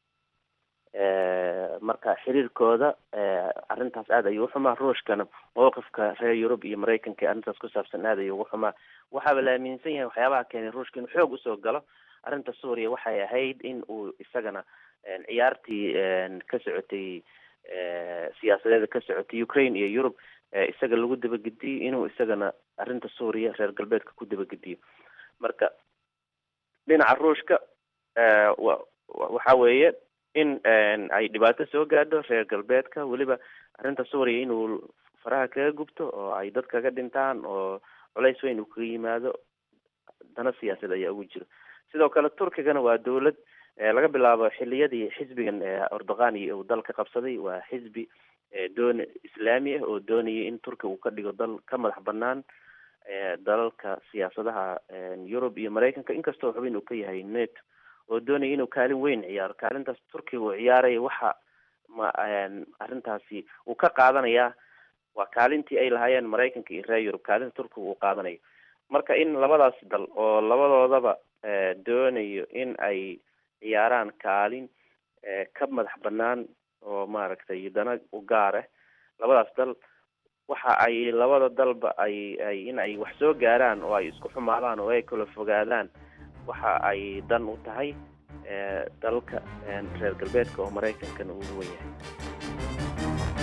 marka xiriirkooda arrintaas aad ayuu uxumaa ruushkana mowqifka reer yurub iyo maraykanka ee arrintaas ku saabsan aad ayuu ugu xumaa waxaaba la aaminsan yahay waxyaabaha keenay ruushka inuu xoog usoo galo arrinta suuriya waxay ahayd in uu isagana ciyaartii ka socotay siyaasadeeda ka socotay ukraine iyo yurub isaga lagu dabagediyo inuu isagana arrinta suuriya reer galbeedka ku dabagediyo marka dhinaca ruushka waxa weeye in ay dhibaato soo gaadho reer galbeedka weliba arrinta suuriya inuu faraha kaga gubto oo ay dad kaga dhintaan oo culays weyn uu kaga yimaado dana siyaasad ayaa ugu jiro sidoo kale turkigana waa dawlad laga bilaabo xiliyadii xisbigan ordogani uu dalka qabsaday waa xisbi doon islaami ah oo doonaya in turkiga uu ka dhigo dal ka madax banaan dalalka siyaasadaha yurub iyo maraykanka inkastoo xubin uu ka yahay neto oo doonaya inuu kaalin weyn ciyaaro kaalintaas turkiga uu ciyaaraya waxa ma arrintaasi uu ka qaadanayaa waa kaalintii ay lahaayeen maraykanka iyo reer yurub kaalinta turkiga uu qaadanayo marka in labadaas dal oo labadoodaba doonayo in ay ciyaaraan kaalin ka madax banaan oo maaragtay dana u gaar ah labadaas dal waxa ay labada dalba ay ay in ay wax soo gaaraan oo ay isku xumaadaan oo ay kala fogaadaan waxa ay dan u tahay dalka reer galbeedka oo maraykankana ugu wen yahay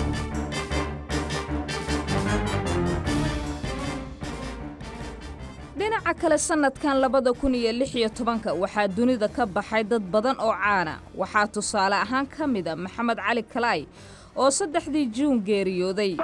dhinaca kale sannadkan labada kun iyo lix iyo tobanka waxaa dunida ka baxay dad badan oo caana waxaa tusaale ahaan ka mida maxamed cali kalaay oo saddexdii juun geeriyooday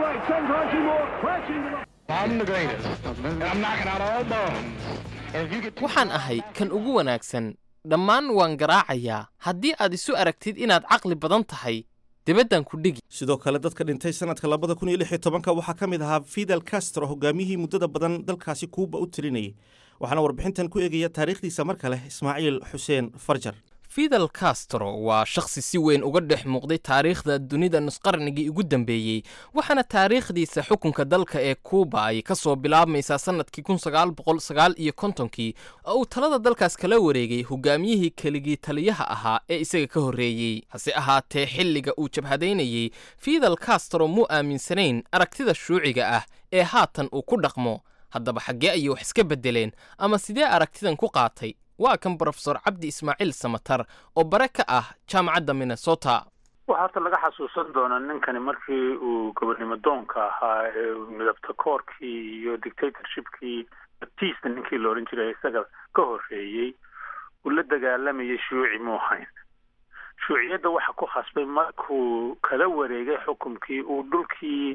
waxaan ahay kan ugu wanaagsan dhammaan waan garaacayaa haddii aad isu aragtid inaad caqli badan tahay dibaddan ku dhigi sidoo kale dadka dhintay sanadka labada kun iyo lix iyo tobanka waxaa ka mid ahaa fidel castro hogaamiyihii muddada badan dalkaasi kuuba u tirinayay waxaana warbixintan ku eegaya taariikhdiisa mar kale ismaaciil xuseen farjar fidel castro waa shakhsi si weyn uga dhex muuqday taariikhda dunida nusqarnigii ugu dambeeyey waxaana taariikhdiisa xukunka dalka ee kuuba ay ka soo bilaabmaysaa sannadkii kun sagaal boqol sagaal iyo kontonkii oo uu talada dalkaas kala wareegay hogaamiyihii keligii taliyaha ahaa ee isaga ka horreeyey hase ahaatee xilliga uu jabhadaynayey fidel castro muu aaminsanayn aragtida shuuciga ah ee haatan uu ku dhaqmo haddaba xaggee ayay wax iska beddeleen ama sidee aragtidan ku qaatay waa kan brofesor cabdi ismaaciil samatar oo bare ka ah jaamacadda minnesota waxaa horta laga xasuusan doonaa ninkani markii uu gobonnimo doonka ahaa ee midabta koorkii iyo dictatorshipkii batista ninkii la odhan jiray isaga ka horreeyey uu la dagaalamayay shuuci muu hayn shuuciyadda waxa ku khasbay markuu kala wareegay xukumkii uu dhulkii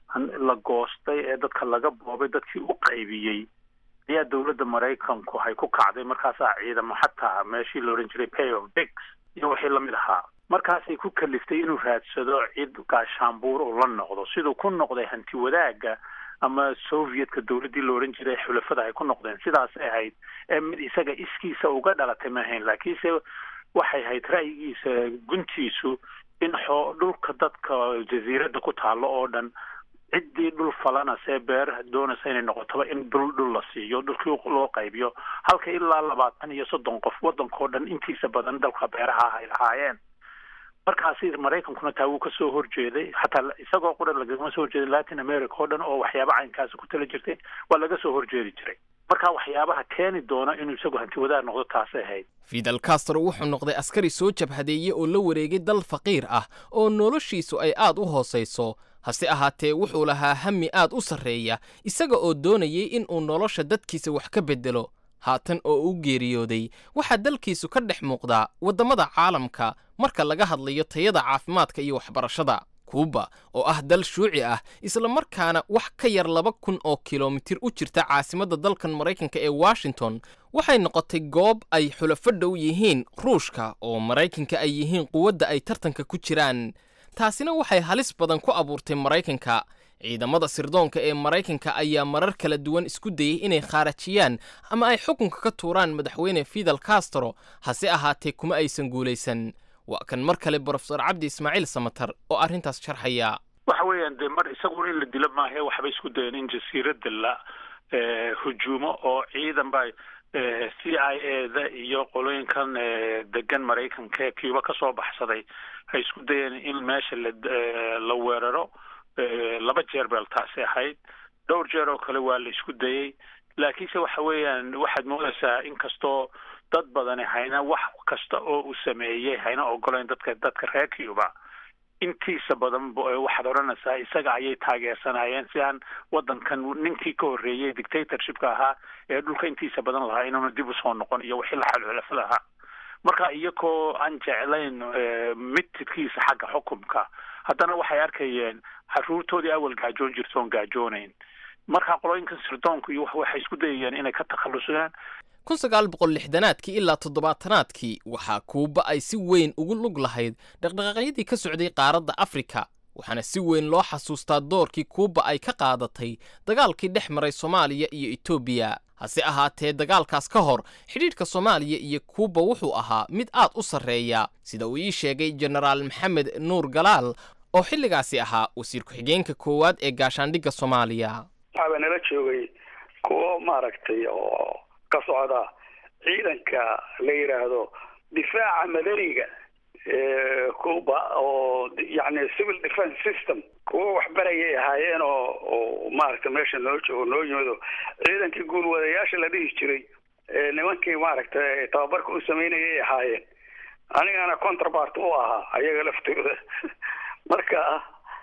la goostay ee dadka laga boobay dadkii u qaybiyey ayaa dowladda maraykanku hay ku kacday markaasaa ciidamo xataa meeshii la odhan jiray pay of dix iyo wixii lamid ahaa markaasay ku kaliftay inuu raadsado cid gaashaanbuur uu la noqdo siduu ku noqday hanti wadaagga ama sovietka dowladdii la odhan jiray xulafada ay ku noqdeen sidaasay ahayd ee mid isaga iskiisa uga dhalatay ma ahayn laakiinse waxay ahayd ra'yigiisa guntiisu in xoo dhulka dadka jasiiradda ku taallo oo dhan ciddii dhul falana see beer doonaysa inay noqotoba in dhul dhul la siiyo dhulkii loo qaybiyo halka ilaa labaatan iyo soddon qof waddankao dhan intiisa badan dalka beeraha ay lahaayeen markaasi maraykankuna taa wuu kasoo horjeeday xataa isagoo qura lagama soo horjeeday latin america oo dhan oo waxyaaba caynkaasi ku tala jirtay waa laga soo horjeedi jiray marka waxyaabaha keeni doona inuu isagu hanti wadaag noqdo taasay ahayd fidel castro wuxuu noqday askari soo jabhadeeyey oo la wareegay dal faqiir ah oo noloshiisu ay aad u hoosayso hase ahaatee wuxuu lahaa hami aad u sarreeya isaga oo doonayay in uu nolosha dadkiisa wax ka beddelo haatan oo u geeriyooday waxaa dalkiisu ka dhex muuqdaa waddamada caalamka marka laga hadlayo tayada caafimaadka iyo waxbarashada kuuba oo ah dal shuuci ah isla markaana wax ka yar laba kun oo kilomitir u jirta caasimadda dalkan maraykanka ee washington waxay noqotay goob ay xulafo dhow yihiin ruushka oo maraykanka ay yihiin quwadda ay tartanka ku jiraan taasina waxay halis badan ku abuurtay maraykanka ciidamada sirdoonka ee maraykanka ayaa marar kala duwan isku dayey inay khaarajiyaan ama ay xukunka ka tuuraan madaxweyne fidel castro hase ahaatee kuma aysan guulaysan waa kan mar kale brofesor cabdi ismaaciil samatar oo arrintaas sharxaya waxa weeyaan dee mar isaguna in la dilo maahae waxbay isku dayeen in jasiiradda la hujuumo oo ciidan ba c i a da iyo qolooyinkan degan maraykanka ee cuba ka soo baxsaday hay isku dayeen in meesha la la weeraro laba jeer beel taasi ahayd dhowr jeer oo kale waa la isku dayey laakiinse waxa weeyaan waxaad moodaysaa inkastoo dad badani hayna wax kasta oo uu sameeyey hayna ogolayn dadka dadka reer cuba intiisa badan waxaad odhanaysaa isaga ayay taageersanayeen si aan waddankan ninkii ka horreeyey dictatorshipka ahaa ee dhulka intiisa badan lahaa inuuna dib usoo noqon iyo wixii la xalxulafo lahaa marka iyagoo aan jeclayn midtidkiisa xagga xukumka haddana waxay arkayeen caruurtoodii awal gaajoon jirta oon gaajoonayn marka qolooyinkan sirdoonku iyo waxay isku dayayeen inay ka takhallusaan kun sagaal boqol lixdanaadkii ilaa toddobaatanaadkii waxaa kuuba ay si weyn ugu lug lahayd dhaqdhaqaaqyadii ka socday qaaradda afrika waxaana si weyn loo xasuustaa doorkii kuuba ay ka qaadatay dagaalkii dhex maray soomaaliya iyo etoobiya hase ahaatee dagaalkaas ka hor xidhiidhka soomaaliya iyo kuuba wuxuu ahaa mid aad u sarreeya sida uu ii sheegay jenaraal maxamed nuur galaal oo xilligaasi ahaa wasiir ku-xigeenka koowaad ee gaashaandhigga soomaaliya waxaaba nala joogay kuwo maaragtay oo ka socda ciidanka la yidhaahdo difaaca madaniga cuba oo yani civil defence system kuwa waxbarayay ahaayeen oo oo maaragtay meesha noo joogo noo yimido ciidankii guulwadayaasha la dhihi jiray nimankii maaragtay tababarka u sameynayay ahaayeen anigana contrabart u ahaa ayaga laftooda marka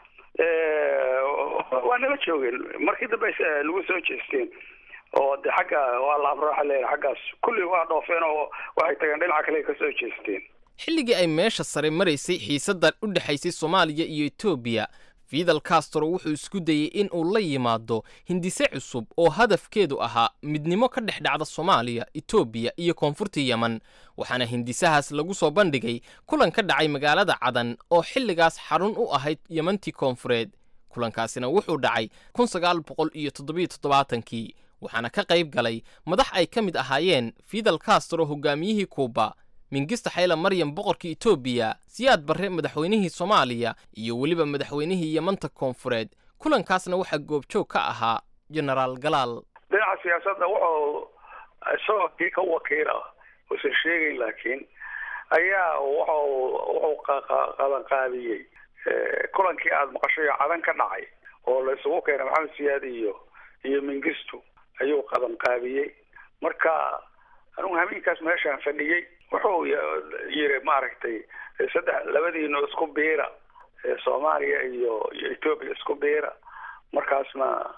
waa nala joogeen markii dambe nagu soo jeesteen oo de xagga waa la abrooxa leeyahay xaggaas kulli waa dhoofeen oo waxay tageen dhinaca kale ka soo jeesteen xilligii ay meesha sare maraysay xiisaddan u dhexaysay soomaaliya iyo etoobiya fidal castro wuxuu isku dayey in uu la yimaado hindise cusub oo hadafkeedu ahaa midnimo ka dhex dhacda soomaaliya etoobiya iyo koonfurta yemen waxaana hindisahaas lagu soo bandhigay kulan ka dhacay magaalada cadan oo xilligaas xarun u ahayd yemantii koonfureed kulankaasina wuxuu dhacay kun sagaal boqol iyo toddobiyo toddobaatankii waxaana ka qayb galay madax ay ka mid ahaayeen fidal castro hogaamiyihii kuuba mingista xayla maryam boqorkii etoobiya siyaad barre madaxweynihii soomaaliya iyo weliba madaxweynihii yemanta koonfureed kulankaasna waxaa goobjoog ka ahaa genaraal galaal dhinaca siyaasadda wuxuu isagoo kii ka wakiila uusan sheegayn laakiin ayaa wuxuu wuxuu qabanqaabiyey kulankii aada maqashay oo cadan ka dhacay oo la isugu keenay maxamed siyaad iyo iyo mingistu ayuu qabanqaabiyey marka anugu hameenkaas meeshaan fadhiyey wuxuu yiri maaragtay saddex labadiino isku biira soomaaliya iyo iyo etoobiya isku biira markaasna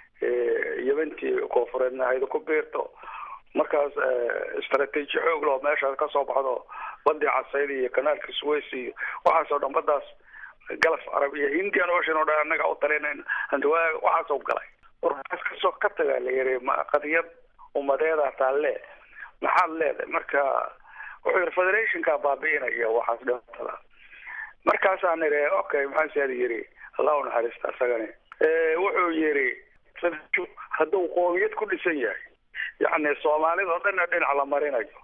yemantii koonfureedna hayda ku biirto markaas istraatiiji xoog loo meeshaas kasoo baxdo badii casayd iyo kanaalka suways iyo waxaasoo dhan badaas galaf carab iyo indian ocean oo dhan annaga u talinayn hantiwaa waxaasoo galay warkaas kasoo ka tagaa la yiri qadiyad umadeeda taalle maxaad leedahay marka wuxuu yiri federationka baabi'inaya waxaas dhibatada markaasaan niri okay maxaa siyaad yiri allah u naxariista isagani wuxuu yiri hadduu qoomiyad ku dhisan yahay yacni soomaalida oo dhanna dhinac la marinayo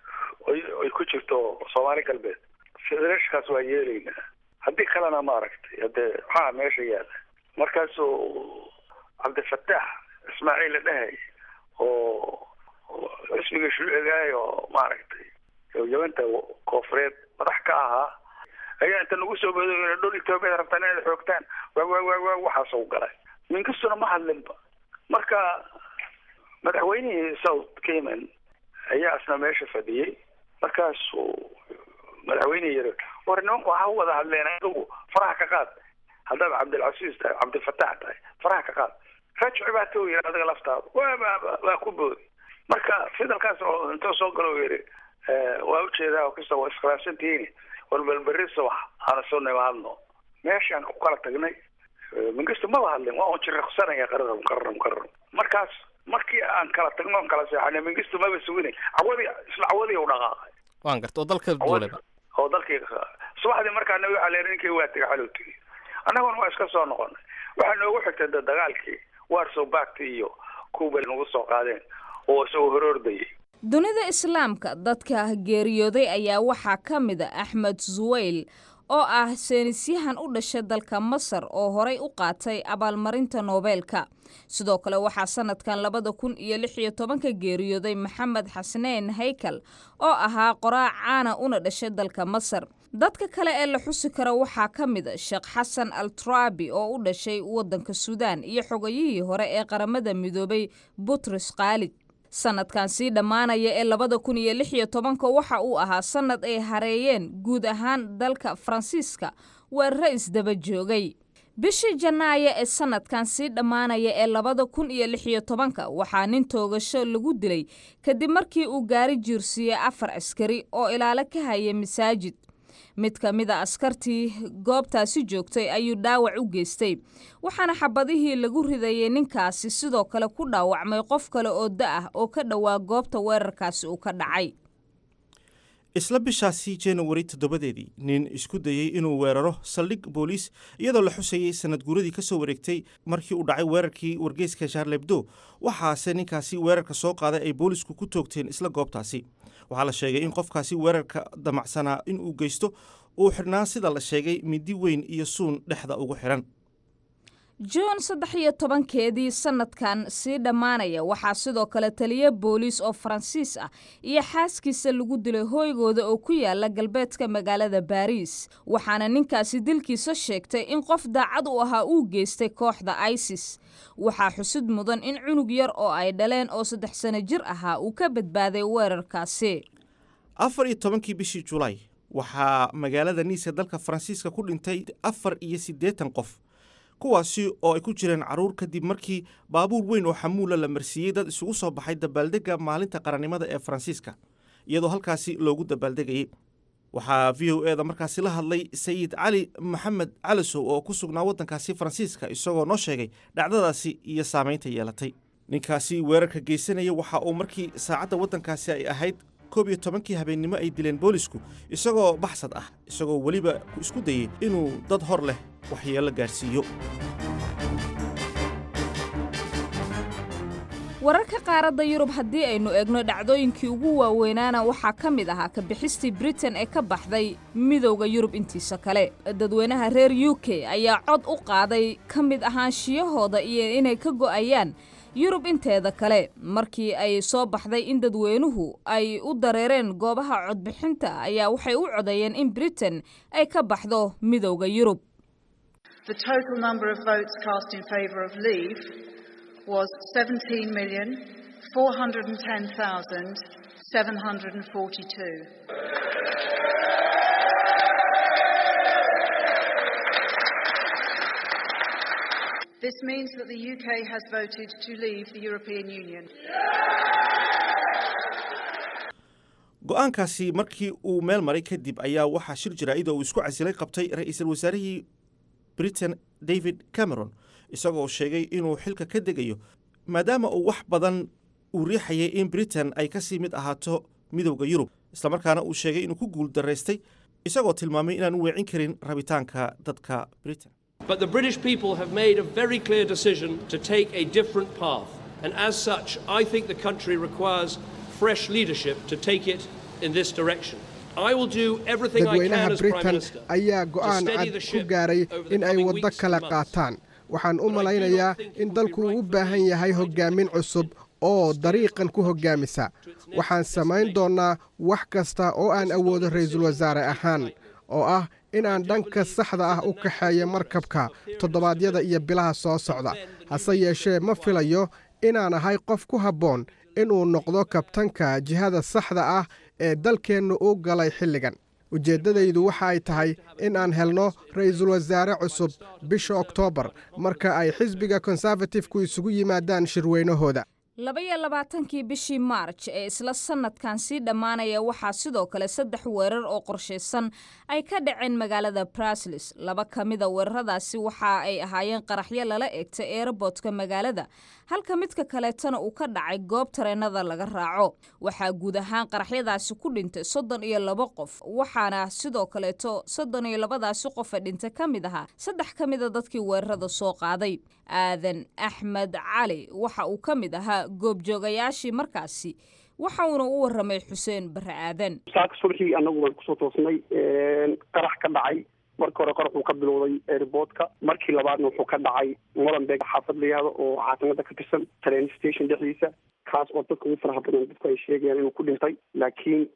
ay ku jirto soomaali galbeed federationkaas waa yeelaynaa haddii kalena maaragtay hadee maxaa meesha yaala markaasuu cabdifataax ismaaciil la dhahay oo xisbiga shuucigaay oo maaragtay yamanta koonfureed madax ka ahaa ayaa inta nagu soo bodo dhul etoobiya rabtaan inaad xoogtaan waa waa waa waa waxaasuu galay minkastuna ma hadlinba marka madaxweynihii south cayman ayaa isna meesha fadhiyey markaasuu madaxweynihii yiri war nimanku ha wada hadleen adigu faraha ka qaad haddaad cabdilcasiis tahay cabdilfataax tahay faraha ka qaad rajci baa tou yiri adiga laftaada waa waa ku boodi marka fidalkaas oo intuu soo galo yiri waa ujeedaa kasta waa iskhilaafsantihiin war balberi subax aana soo nimaadno meeshaan ku kala tagnay mingistu maba hadlin waa un jiriqsanaya qararam qararam qararam markaas markii aan kala tagno on kala seexanay mingistu maba suginay cawadi isla cawadii u dhaqaaqay waan garta oo dalka duuleba oo dalkii subaxdii markaana waxaa leeyahay ninkii waa tegay xalow tegey annaguna waa iska soo noqonay waxaa noogu xigtay da dagaalkii warsow baagti iyo kuuba nagu soo qaadeen oo isagoo horoordayay dunida islaamka dadka geeriyooday ayaa waxaa ka mid a axmed suweyl oo ah seenisyahan u dhashay dalka masar oo horay u qaatay abaalmarinta noobeelka sidoo kale waxaa sanadkan labada kun iyo lix iyo tobanka geeriyooday maxamed xasaneen haykal oo ahaa qoraac caana una dhashay dalka masar dadka kale ee la xusi karo waxaa ka mid a sheekh xasan al turabi oo u dhashay waddanka suudaan iyo xogayihii hore ee qaramada midoobay butros khaalid sanadkan sii dhammaanaya ee labada kun iyo lix iyo tobanka waxa uu ahaa sanad ay hareeyeen guud ahaan dalka faransiiska weeraro isdaba joogay bishii janaayo ee sanadkan sii dhammaanaya ee labada kun iyo lix iyo tobanka waxaa nin toogasho lagu dilay kadib markii uu gaari jiirsiiyey afar askari oo ilaalo ka haya masaajid mid ka mid a askartii goobtaasi joogtay ayuu dhaawac u geystay waxaana xabadihii lagu ridayay ninkaasi sidoo kale ku dhaawacmay qof kale oo da ah oo ka dhowaa goobta weerarkaasi uu ka dhacay isla bishaasi januari toddobadeedii nin isku dayey inuu weeraro saldhig booliis iyadoo la xusayey sanad guuradii ka soo wareegtay markii uu dhacay weerarkii wargeyska shaarlebdo waxaase ninkaasi weerarka soo qaaday ay boolisku ku toogteen isla goobtaasi waxaa la sheegay in qofkaasi weerarka damacsanaa in uu geysto uu xidhnaa sida la sheegay midi weyn iyo suun dhexda ugu xidhan juun saddex iyo tobankeedii sanadkan sii dhammaanaya waxaa sidoo kale taliya booliis oo faransiis ah iyo xaaskiisa lagu dilay hooygooda oo ku yaala galbeedka magaalada baariis waxaana ninkaasi dilkiisa sheegtay in qof daacad u ahaa uu geystay kooxda isis waxaa xusid mudan in cunug yar oo ay dhaleen oo saddex sano jir ahaa uu ka badbaaday weerarkaasi afar iyo tobankii bishii julaay waxaa magaalada niis ee dalka faransiiska ku dhintay afar iyo siddeetan qof kuwaasi oo ay ku jireen carruur kadib markii baabuur weyn oo xamuula la marsiiyey dad isugu soo baxay dabaaldegga maalinta qarannimada ee faransiiska iyadoo halkaasi loogu dabaaldegayey waxaa v o e da markaasi la hadlay sayid cali maxamed calisow oo ku sugnaa waddankaasi faransiiska isagoo noo sheegay dhacdadaasi iyo saamaynta yeelatay ninkaasi weerarka geysanaya waxa uu markii saacadda waddankaasi ay ahayd koob iyo tobankii habeennimo ay dileen boolisku isagoo baxsad ah isagoo weliba isku dayey inuu dad hor leh waxyeello gaadhsiiyo wararka qaaradda yurub haddii aynu eegno dhacdooyinkii ugu waaweynaana waxaa ka mid ahaa ka bixistii britain ee ka baxday midowda yurub intiisa kale dadweynaha reer u k ayaa cod u qaaday ka mid ahaanshiyahooda iyo inay ka go'ayaan yurub inteeda kale markii ay soo baxday in dadweynuhu ay u dareereen goobaha codbixinta ayaa waxay u codeeyeen in britain ay ka baxdo midowda yurub The total number of votes cast in favour of leave was 17,410,742. This means that the UK has voted to leave the European Union. go'aankaasi markii uu meel maray kadib ayaa waxaa shir jaraa'id oo uu isku casilay qabtay ra'iisul wasaarihii britain david cameron isagoo sheegay inuu xilka ka degayo maadaama uu wax badan uu riixayay in britain ay ka sii mid ahaato midowda yurub islamarkaana uu sheegay inuu ku guul daraystay isagoo tilmaamay inaan u weecin karin rabitaanka dadka britain But the British people have made a very clear decision to take a different path. And as such, I think the country requires fresh leadership to take it in this direction. I will do everything I can dadweynaha as Prime britain Minister ayaa to go'aan steady cad the ku ship gaaray over the in ay coming waddo weeks kala and months. qaataan waxaan u malaynayaa in dalku u baahan yahay hoggaamin cusub oo dariiqan ku hoggaamisa waxaan samayn doonnaa wax kasta oo aan awoodo ra'iisul wasaare ahaan oo ah inaan dhanka saxda ah u kaxeeyo markabka toddobaadyada iyo bilaha soo socda hase yeeshee ma filayo inaan ahay qof ku habboon inuu noqdo kabtanka jihada saxda ah ee dalkeennu u galay xilligan ujeeddadaydu waxa ay tahay in aan helno ra'iisul wasaare cusub bisha oktoobar marka ay xisbiga konservatifku isugu yimaadaan shirweynahooda labaiyo labaatankii bishii maarj ee isla sanadkan sii dhammaanaya waxaa sidoo kale saddex weerar oo qorshaysan ay ka dhaceen magaalada braslis laba ka mida weeraradaasi waxa ay ahaayeen qaraxyo lala eegtay eerobootka magaalada halka midka kaleetana uu ka dhacay goob tareenada laga raaco waxaa guud ahaan qaraxyadaasi ku dhintay soddon iyo labo qof waxaana sidoo kaleeto soddon iyo labadaasi qofe dhintay ka mid ahaa saddex ka mida dadkii weerarada soo qaaday aadan axmed cali waxa uu ka mid ahaa goobjoogayaashii markaasi waxa uuna u waramay xuseen bare aadan saaka subaxii anagu waan kusoo toosnay qarax ka dhacay marka hore qarax uu ka bilowday airportka markii labaadna wuxuu ka dhacay molenbeeg xaafad la yihahdo oo caasimada ka tirsan train station dhexdiisa kaas oo dadka ugu faraha badan dadku ay sheegayaan inuu ku dhintay laakiin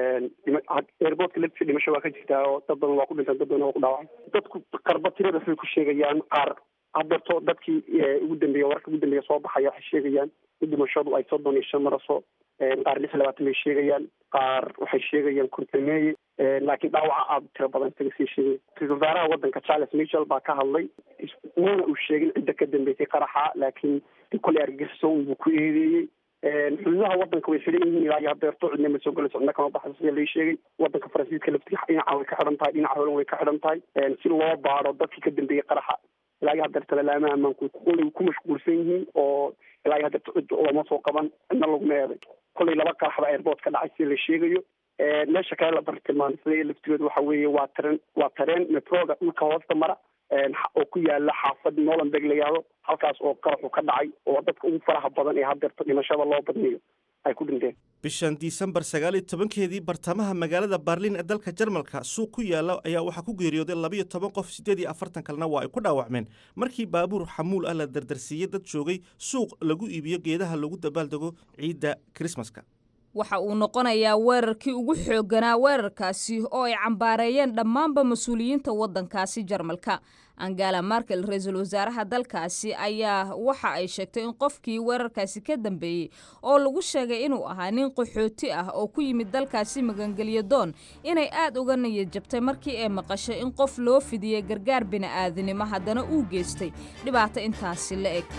airportka laftiisa dhimasho waa ka jirtaa oo dad badan waa ku dhintaan dad badan waa ku dhaawacay dadku qarba tirada waxay ku sheegayaan qaar hadeerto dadkii ugu dambeeya wararka ugu dambeeya soo baxaya waxay sheegayaan in dhimashadu ay soddon iyo shan maraso qaar lix iyo labaatan bay sheegayaan qaar waxay sheegayaan kontameeye laakiin dhaawaca aada tiro badan isaga sii sheegay ra-isul wasaaraha waddanka charles michel baa ka hadlay mana uu sheegin cidda ka dambeysay qaraxa laakiin koley argagixiso unbuu ku eedeeyey xuduudaha waddanka way xidhan yihiin ilaa iyo hadeerto cidna ma soo galayso cidna kama baxdo sida lai sheegay waddanka faransiiska laftiisa dhinaca way ka xidhan tahay dhinaca holan way ka xidhan tahay si loo baaro dadkii ka dambeeyey qaraxa ilaa iyo hadeerta lalaamaha ammaanku koley ku mashquulsan yihiin oo ilaa iyo hadeerta cid lama soo qaban cidna laguma eeday koley laba qarax baa airport ka dhacay sida la sheegayo meesha kale la bartilmaamsaday laftigeedu waxa weeye waa tareen waa tareen metroga dhulka hoosta mara oo ku yaala xaafad molenbeeg la yihahdo halkaas oo qaraxu ka dhacay oo dadka ugu faraha badan ee hadeerto dhimashada loo badniyo ay ku dhinteen bishan disembar sagaal iyo tobankeedii bartamaha magaalada barliin ee dalka jarmalka suuq ku yaala ayaa waxaa ku geeriyooday labayo toban qof siddeed iyo afartan kalena waa ay ku dhaawacmeen markii baabuur xamuul ah la dardarsiiyey dad joogay suuq lagu iibiyo geedaha lagu dabaaldego ciidda krismaska waxa uu noqonayaa weerarkii ugu xoogganaa weerarkaasi oo ay cambaareeyeen dhammaanba mas-uuliyiinta waddankaasi jarmalka angela markel ra-iisul wasaaraha dalkaasi ayaa waxa ay sheegtay in qofkii weerarkaasi ka dambeeyey oo lagu sheegay inuu ahaa nin qaxooti ah oo ku yimid dalkaasi magangelyo doon inay aad uga niyad jabtay markii ay maqashay in qof loo fidiyey gargaar bini'aadinimo haddana uu geystay dhibaato intaasi la eg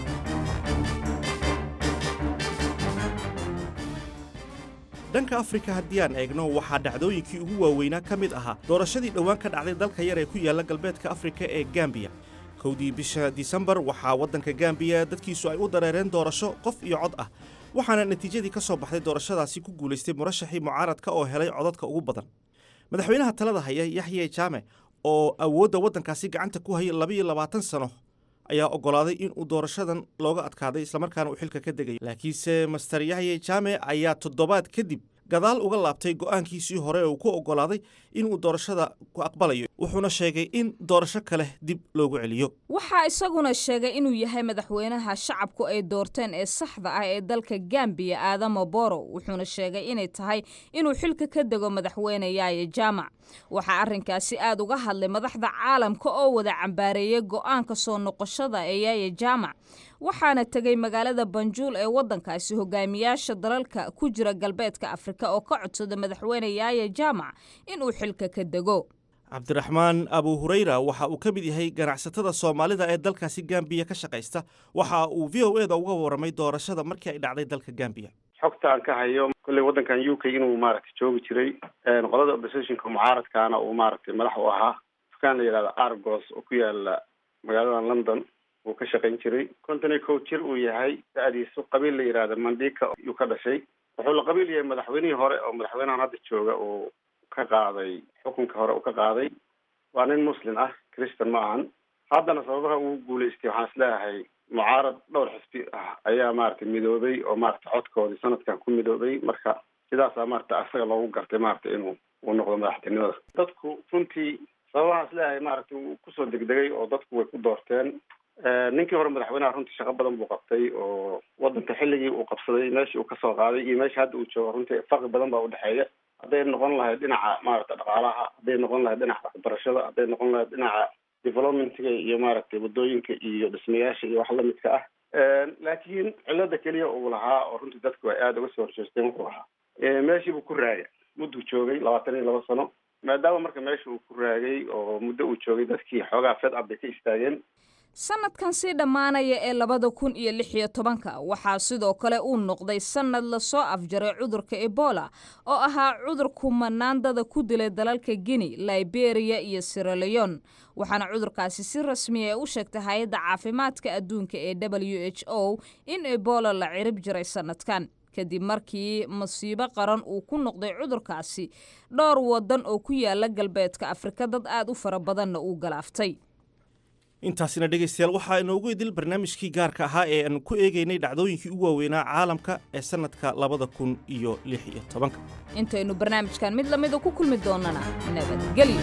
dhanka afrika haddii aan eegno waxaa dhacdooyinkii ugu waaweynaa ka mid ahaa doorashadii dhowaan ka dhacday dalka yar ee ku yaalla galbeedka afrika ee gambiya kowdii bisha disembar waxaa waddanka gambiya dadkiisu ay u dareereen doorasho qof iyo cod ah waxaana natiijadii ka soo baxday doorashadaasi ku guulaystay murashaxii mucaaradka oo helay codadka ugu badan madaxweynaha talada haya yaxye jaame oo awoodda waddankaasi gacanta ku hayay labayo labaatan sano ayaa oggolaaday in uu doorashadan looga adkaaday islamarkaana uu xilka ka degayo laakiinse master yaxye jaame ayaa toddobaad kadib gadaal uga laabtay go'aankiisii hore uu ku oggolaaday inuu doorashada ku aqbalayo wuxuuna sheegay in doorasho kale dib loogu celiyo waxaa isaguna sheegay inuu yahay madaxweynaha shacabku ay doorteen ee saxda ah ee dalka gambiya aadamo boro wuxuuna sheegay inay tahay inuu xilka ka dego madaxweyne yaaye jaamac waxaa arrinkaasi aad uga hadlay madaxda caalamka oo wada cambaareeyay go'aanka soo noqoshada ee yaaye jaamac waxaana tegay magaalada banjuul ee waddankaasi hogaamiyaasha dalalka ku jira galbeedka afrika oo ka codsada madaxweyne yaaye jaamac inuu xilka ka dego cabdiraxmaan abu hurayra waxa uu ka mid yahay ganacsatada soomaalida ee dalkaasi gambiya ka shaqaysta waxa uu v o eda uga warramay doorashada markii ay dhacday dalka gambiya xogta aan ka hayo kolley waddankan u k inuu maaragtay joogi jiray qolada oppositionka mucaaradkaana uu maaragtay madax u ahaa dukaan la yidhahda argos oo ku yaala magaalada london uu ka shaqayn jiray konton iyo kow jir uu yahay da-diisu qabiil la yidhahda mandika yuu ka dhashay wuxuu la qabiil yahay madaxweynihii hore oo madaxweynahan hadda jooga uu ka qaaday xukunka hore uu ka qaaday waa nin muslim ah christian ma ahan haddana sababaha ugu guulaystay waxaan isleeyahay mucaarad dhowr xisbi ah ayaa maaragtay midoobay oo maaragtay codkoodii sanadkan ku midoobay marka sidaasaa maaragtay asaga loogu gartay maaragtay inuu uu noqdo madaxtinimada dadku runtii sababahaan isleeyahay maaragtay uu kusoo degdegay oo dadku way ku doorteen ninkii hore madaxweynaha runtii shaqo badan buu qabtay oo waddanka xilligii uu qabsaday meeshii uu kasoo qaaday iyo meesha hadda uu joogo runtii farqi badan baa udhexeeya hadday noqon lahayd dhinaca maaragta dhaqaalaha hadday noqon lahayd dhinaca waxbarashada hadday noqon lahayd dhinaca developmentga iyo maaragtay waddooyinka iyo dhismayaasha iyo wax lamidka ah laakiin cilada keliya uu lahaa oo runtii dadku ay aada uga soo horjeesteen wuxuu ahaa meeshii buu ku raagay mudduu joogay labaatan iyo laba sano maadaama marka meesha uu ku raagay oo muddo uu joogay dadkii xoogaa fed up bay ka istaageen sanadkan sii dhammaanaya ee labada kun iyo lix iyo tobanka waxaa sidoo kale uu noqday sanad lasoo afjaray cudurka ebola oo ahaa cudur kumanaandada ku dilay dalalka guinea liberia iyo siraleon waxaana cudurkaasi si rasmiya u sheegtay hay-adda caafimaadka adduunka ee w h o in ebola la cirib jiray sanadkan kadib markii masiibo qaran uu ku noqday cudurkaasi dhowr wadan oo ku yaala galbeedka afrika dad aad u fara badanna uu galaaftay intaasina dhegaystayaal waxaa inoogu idil barnaamijkii gaarka ahaa ee aan ku eegaynay dhacdooyinkii ugu waaweynaa caalamka ee sannadka labada kun iyo lix iyo tobanka intaynu barnaamijkan mid lamida ku kulmi doonana nabadgelyo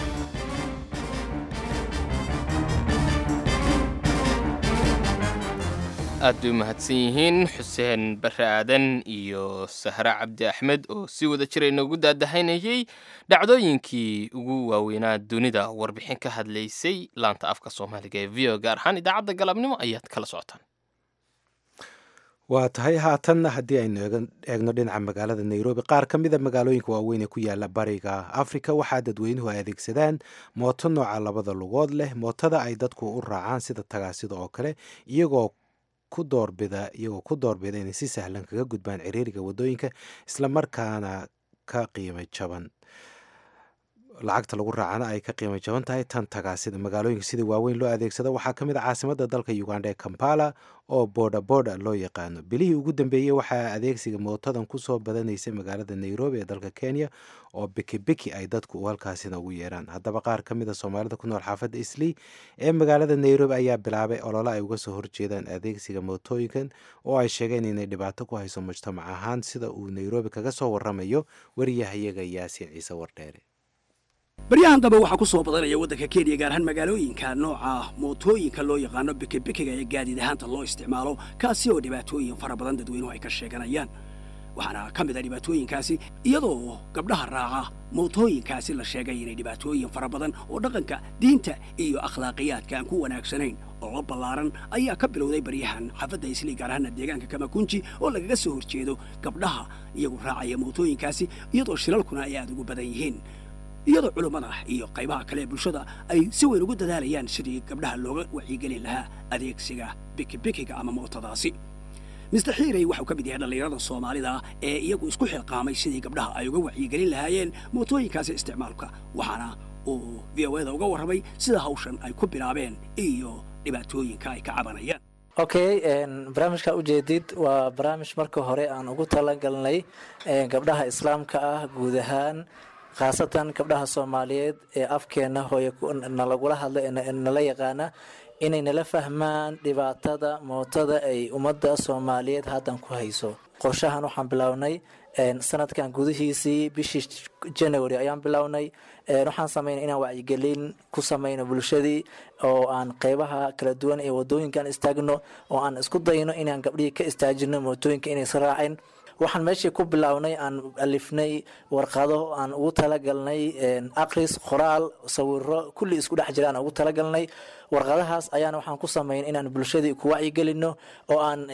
aad bay u mahadsan yihiin xuseen bare aadan iyo sahre cabdi axmed oo si wada jira inoogu daadahaynayey dhacdooyinkii ugu waaweynaa dunida warbixin ka hadlaysay laanta afka soomaaliga ee v o gaar ahaan idaacadda galabnimo ayaad kala socotaan waa tahay haatanna haddii aynu eegno dhinaca magaalada nairobi qaar ka mida magaalooyinka waaweyn ee ku yaala bariga afrika waxaa dadweynuhu ay adeegsadaan mooto nooca labada lugood leh mootada ay dadku u raacaan sida tagaasida oo kale iyagoo ku doorbida iyagoo ku doorbida inay si sahlan kaga gudbaan ciriiriga waddooyinka islamarkaana ka qiimo jaban lacagta lagu raacana ay ka qiimo jaban tahay tan tagaasida magaalooyinka sida waaweyn loo adeegsado waxaa ka mid a caasimada dalka uganda ee kampala oo boodha boodha loo yaqaano bilihii ugu dambeeyey waxaa adeegsiga mootadan kusoo badanaysay magaalada nairobi ee dalka kenya oo bikibiki ay dadku halkaasina ugu yeeraan haddaba qaar ka mid a soomaalida ku nool xaafadda islii ee magaalada nairobi ayaa bilaabay olole ay uga soo horjeedaan adeegsiga mootooyinkan oo ay sheegeen inay dhibaato ku hayso mujtamac ahaan sida uu nairobi kaga soo waramayo wariyahayaga yaasiin ciise wardheere baryahan dambe waxaa ku soo badanaya waddanka kenya gaar ahaan magaalooyinka nooca mootooyinka loo yaqaano bikibikiga ee gaadiid ahaanta loo isticmaalo kaasi oo dhibaatooyin fara badan dadweynuhu ay ka sheeganayaan waxaana ka mid a dhibaatooyinkaasi iyadoo gabdhaha raaca mootooyinkaasi la sheegay inay dhibaatooyin fara badan oo dhaqanka diinta iyo akhlaaqiyaadka aan ku wanaagsanayn oo la ballaaran ayaa ka bilowday baryahan xaafadda islii gaar ahaana deegaanka kamakunji oo lagaga soo horjeedo gabdhaha iyagu raacaya mootooyinkaasi iyadoo shilalkuna ay aad ugu badan yihiin iyadoo culummada iyo qaybaha kale ee bulshada ay si weyn ugu dadaalayaan sidii gabdhaha looga wacyigelin lahaa adeegsiga bikibikiga ama mootadaasi mister xiirey waxau ka mid yahay dhallinyarada soomaalida ee iyagu isku xilqaamay sidii gabdhaha ay uga wacyigelin lahaayeen mootooyinkaasi isticmaalka waxaana uu v o eda uga warramay sida hawshan ay ku bilaabeen iyo dhibaatooyinka ay ka cabanayaan okay barnaamijka ujeedid waa barnaamij marka hore aan ugu talagalnay gabdhaha islaamka ah guud ahaan khaasatan gabdhaha soomaaliyeed ee afkeena hooye nalagula hadla nala yaqaana inay nala fahmaan dhibaatada mootada ay ummadda soomaaliyeed haddan ku hayso qorshahan waxaan bilownay sanadkan gudihiisii bishii january ayaan bilownay waxaan sameynay inaan wacyigelin ku sameyno bulshadii oo aan qeybaha kala duwan ee wadooyinkaan istaagno oo aan isku dayno inaan gabdhihii ka istaajino mootooyinka inaysa raacin waxaan meeshii ku bilownay aan alifnay warqado aan ugu talagalnay aqris qoraal sawiro kulli isku dhex jira aan ugu talagalnay warqadahaas ayaana waxaan ku sameyn inaan bulshadii ku wacyigelino oo aan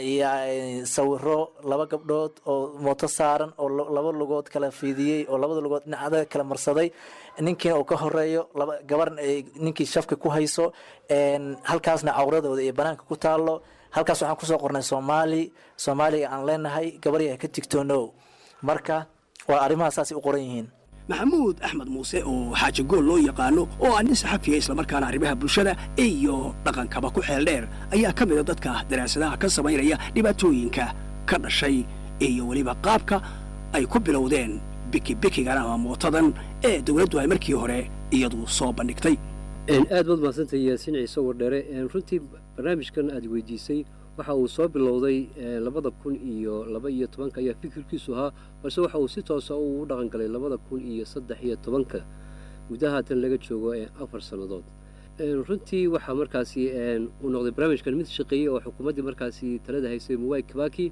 sawiro laba gabdhood oo mooto saaran oo laba lugood kala fiidiyey oo labada lugood dhinacada kala marsaday ninkiina uu ka horeeyo gabar ninkii shafka ku hayso halkaasna cawradooda iyo banaanka ku taalo halkaas waxaan kusoo qornay soomaali soomaaliga aan leenahay gabaryaha ka tigtoonow marka waa arrimahaas saasay u qoran yihiin maxamuud axmed muuse oo xaaji gool loo yaqaano oo ah nin saxafiya islamarkaana arrimaha bulshada iyo dhaqankaba ku xeel dheer ayaa ka mida dadka daraasadaha ka samaynaya dhibaatooyinka ka dhashay iyo weliba qaabka ay ku bilowdeen bikibikigan ama mootadan ee dowladdu ay markii hore iyadu soo bandhigtay aad baad mahadsantahay yaasiin ciise wardheere runtii barnaamijkan aad weydiisay waxa uu soo bilowday labada kun iyo laba iyo tobanka ayaa fikirkiisu ahaa balse waxa uu si toosa u dhaqan galay labada kun iyo saddex iyo tobanka muddaha haatan laga joogo afar sannadood runtii waxaa markaasi uu noqday barnaamijkan mid shaqeeyey oo xukuumaddii markaasi talada haysay muwai kabaki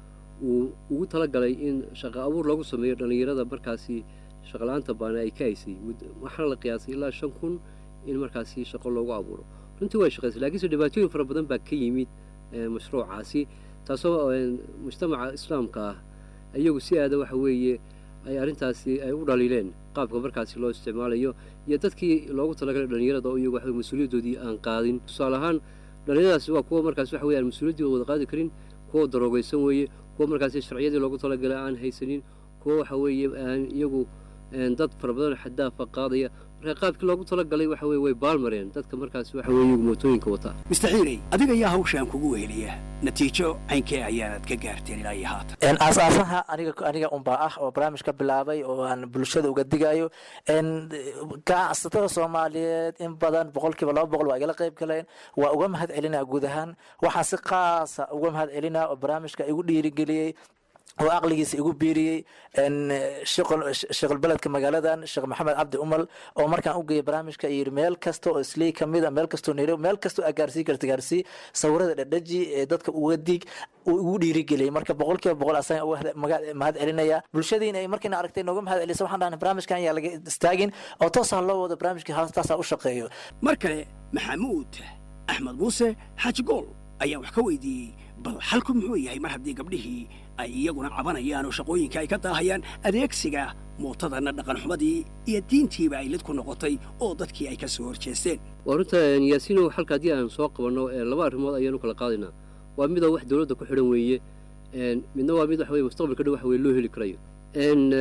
uu ugu talagalay in shaqo abuur loogu sameeyo dhallinyarada markaasi shaqala-aanta baana ay ka haysay waxaana la qiyaasay ilaa shan kun in markaasi shaqo loogu abuuro runtii way shaqaysay laakiinse dhibaatooyin fara badan baa ka yimid mashruucaasi taasoo mujtamaca islaamka ah iyagu si aada waxa weeye ay arrintaasi ay u dhaliileen qaabka markaasi loo isticmaalayo iyo dadkii loogu talagalay dhallinyarada oo iyagu waxa mas-uuliyaddoodii aan qaadin tusaale ahaan dhallinyaradaasi waa kuwa markaasi waxa weye aan mas-uuliyaddii wada qaadi karin kuwa daroogaysan weeye kuwa markaasi sharciyadii loogu talagalay aan haysanin kuwa waxa weeye aan iyagu dad fara badan xadaafa qaadaya marka qaabkii loogu talagalay waxa weye way baalmareen dadka markaasi waxa weye mootooyinka wata mister xiirey adiga ayaa hawshaan kugu weheliya natiijo caynkee ayaanad ka gaarteen ilaa iyo haatan aasaasaha aniga aniga unbaa ah oo barnaamij ka bilaabay oo aan bulshada uga digayo ganacsatada soomaaliyeed in badan boqolkiiba laba boqol waa igala qayb galeen waa uga mahad celinaa guud ahaan waxaan si qaasa uga mahad celinaa oo barnaamijka igu dhiirigeliyey oo aqligiisa igu biiriyey sheekhulbeledka magaaladan sheekh maxamed cabdi umal oo markaan u geeyay barnaamijka yidhi meel kasta oo islii kamid a meel kastoo nairobi meel kastoo aa gaarsii karta gaarsii sawirada dhadhaji ee dadka uga dig uu igu dhiirigeliyey marka boqolkiiba boqol asaga uga mahad celinaya bulshadiina ay markiina aragtay nooga mahad celisa waxaan dhahnay barnaamijkan ayaa laga istaagin oo toosaa loo wado barnaamijkii haastaasaa u shaqeeyo mar kale maxamuud axmed muuse xaaji gool ayaan wax ka weydiiyey bal xalku muxuu yahay mar haddii gabdhihii ay iyaguna cabanayaan oo shaqooyinka ay ka daahayaan adeegsiga mootadana dhaqanxumadii iyo diintiiba ay lid ku noqotay oo dadkii ay ka soo horjeesteen waa runta yaasiinow xalka haddii aan soo qabanno laba arrimood ayaanu kala qaadaynaa waa midoo wax dowladda ku xidhan weeye midna waa mid waxa weye mustaqbalka dhan waxa weye loo heli karayo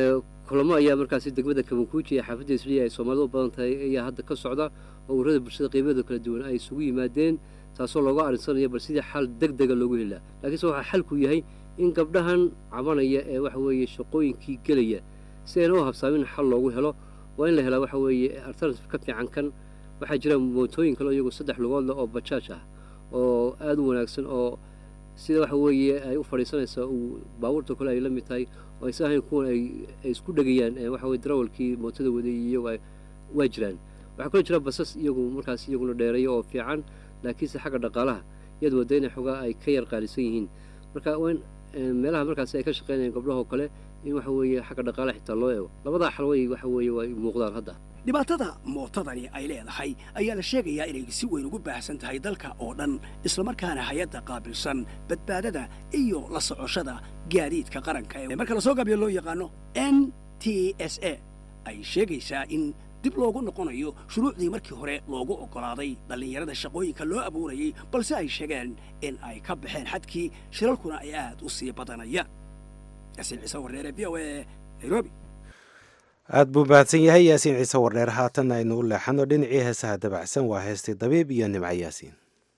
kulamo ayaa markaasi degmada kabankuuji ee xaafadda isliya ay soomaalidu u badan tahay ayaa hadda ka socda oo ururada bulshada qiimadooda kala duwan ay isugu yimaadeen taasoo looga arinsanayo bal sidii xal deg dega loogu heli laha laakiinse waxaa xalku yahay in gabdhahan cabanaya ee waxa weeye shaqooyinkii gelaya si ayna u habsaamin xal loogu helo waa in la helaa waxa weeye alternative ka fiican kan waxaa jira mootooyin kale iyagu saddex lugood leh oo bajaaj ah oo aada u wanaagsan oo sida waxa weeye ay u fadhiisanaysaa uu baabuurta kale ay la mid tahay oo aysa ahayn kuwan ay ay isku dhegayaan waxa weye darawalkii mootada waday iyagu ay waa jiraan waxaa kaloo jira basas iyagu markaas iyaguna dheereeya oo fiican laakiinse xagga dhaqaalaha iyad wadda inay xogaa ay ka yar qaalisan yihiin marka waa in meelaha markaasi ay ka shaqaynayaan gabdhahoo kale in waxa weeye xagga dhaqaalaha xitaa loo eego labadaa xalway waxa weeye waa muuqdaan hadda dhibaatada mootadani ay leedahay ayaa la sheegayaa inay si weyn ugu baahsan tahay dalka oo dhan islamarkaana hay-adda qaabilsan badbaadada iyo la socoshada gaadiidka qaranka ee marka lasoo gaabiyo loo yaqaano n t s a ay sheegaysaa in dib loogu noqonayo shuruucdii markii hore loogu oggolaaday dhallinyarada shaqooyinka loo abuurayay balse ay sheegeen in ay ka baxeen xadkii shilalkuna ay aad u sii badanayaan yasiin ciise warneere v o a nairobi aad buu mahadsan yahay yaasiin ciise wardheer haatan aynu u leexano dhinacii heesaha dabacsan waa heestii dabiib iyo nimco yaasiin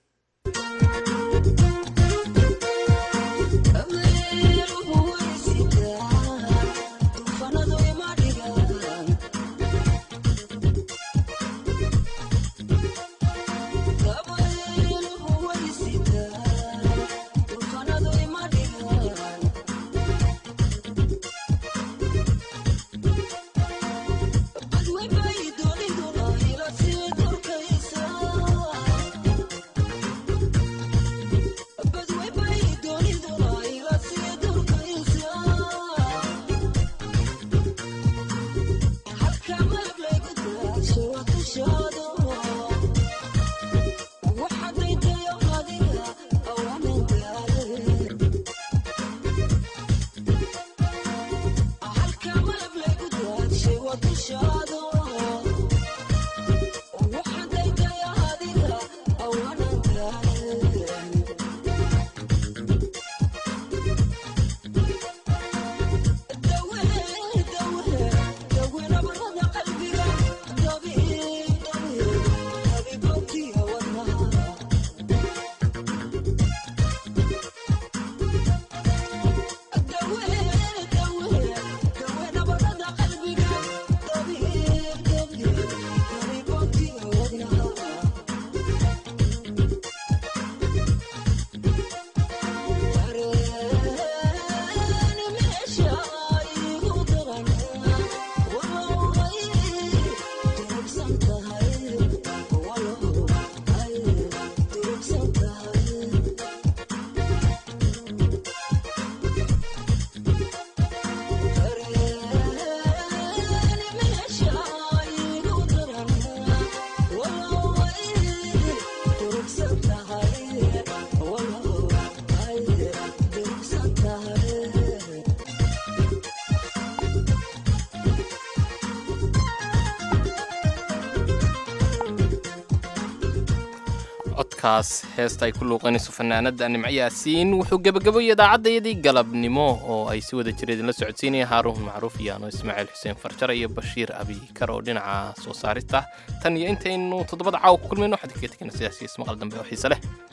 codkaas heesta ay ku luuqanayso fanaanada nimco yaasiin wuxuu gebagaboyay idaacadayadii galabnimo oo ay si wada jira idinla socodsiinaya haaruun macruuf iyo ano ismaaciil xuseen farjare iyo bashiir abikar oo dhinaca soo saarista tan iyo intaynu toddobada caawa ku kulmayno waxaan kaga tegana sidaas iyo ismaqal dambe oo xiise leh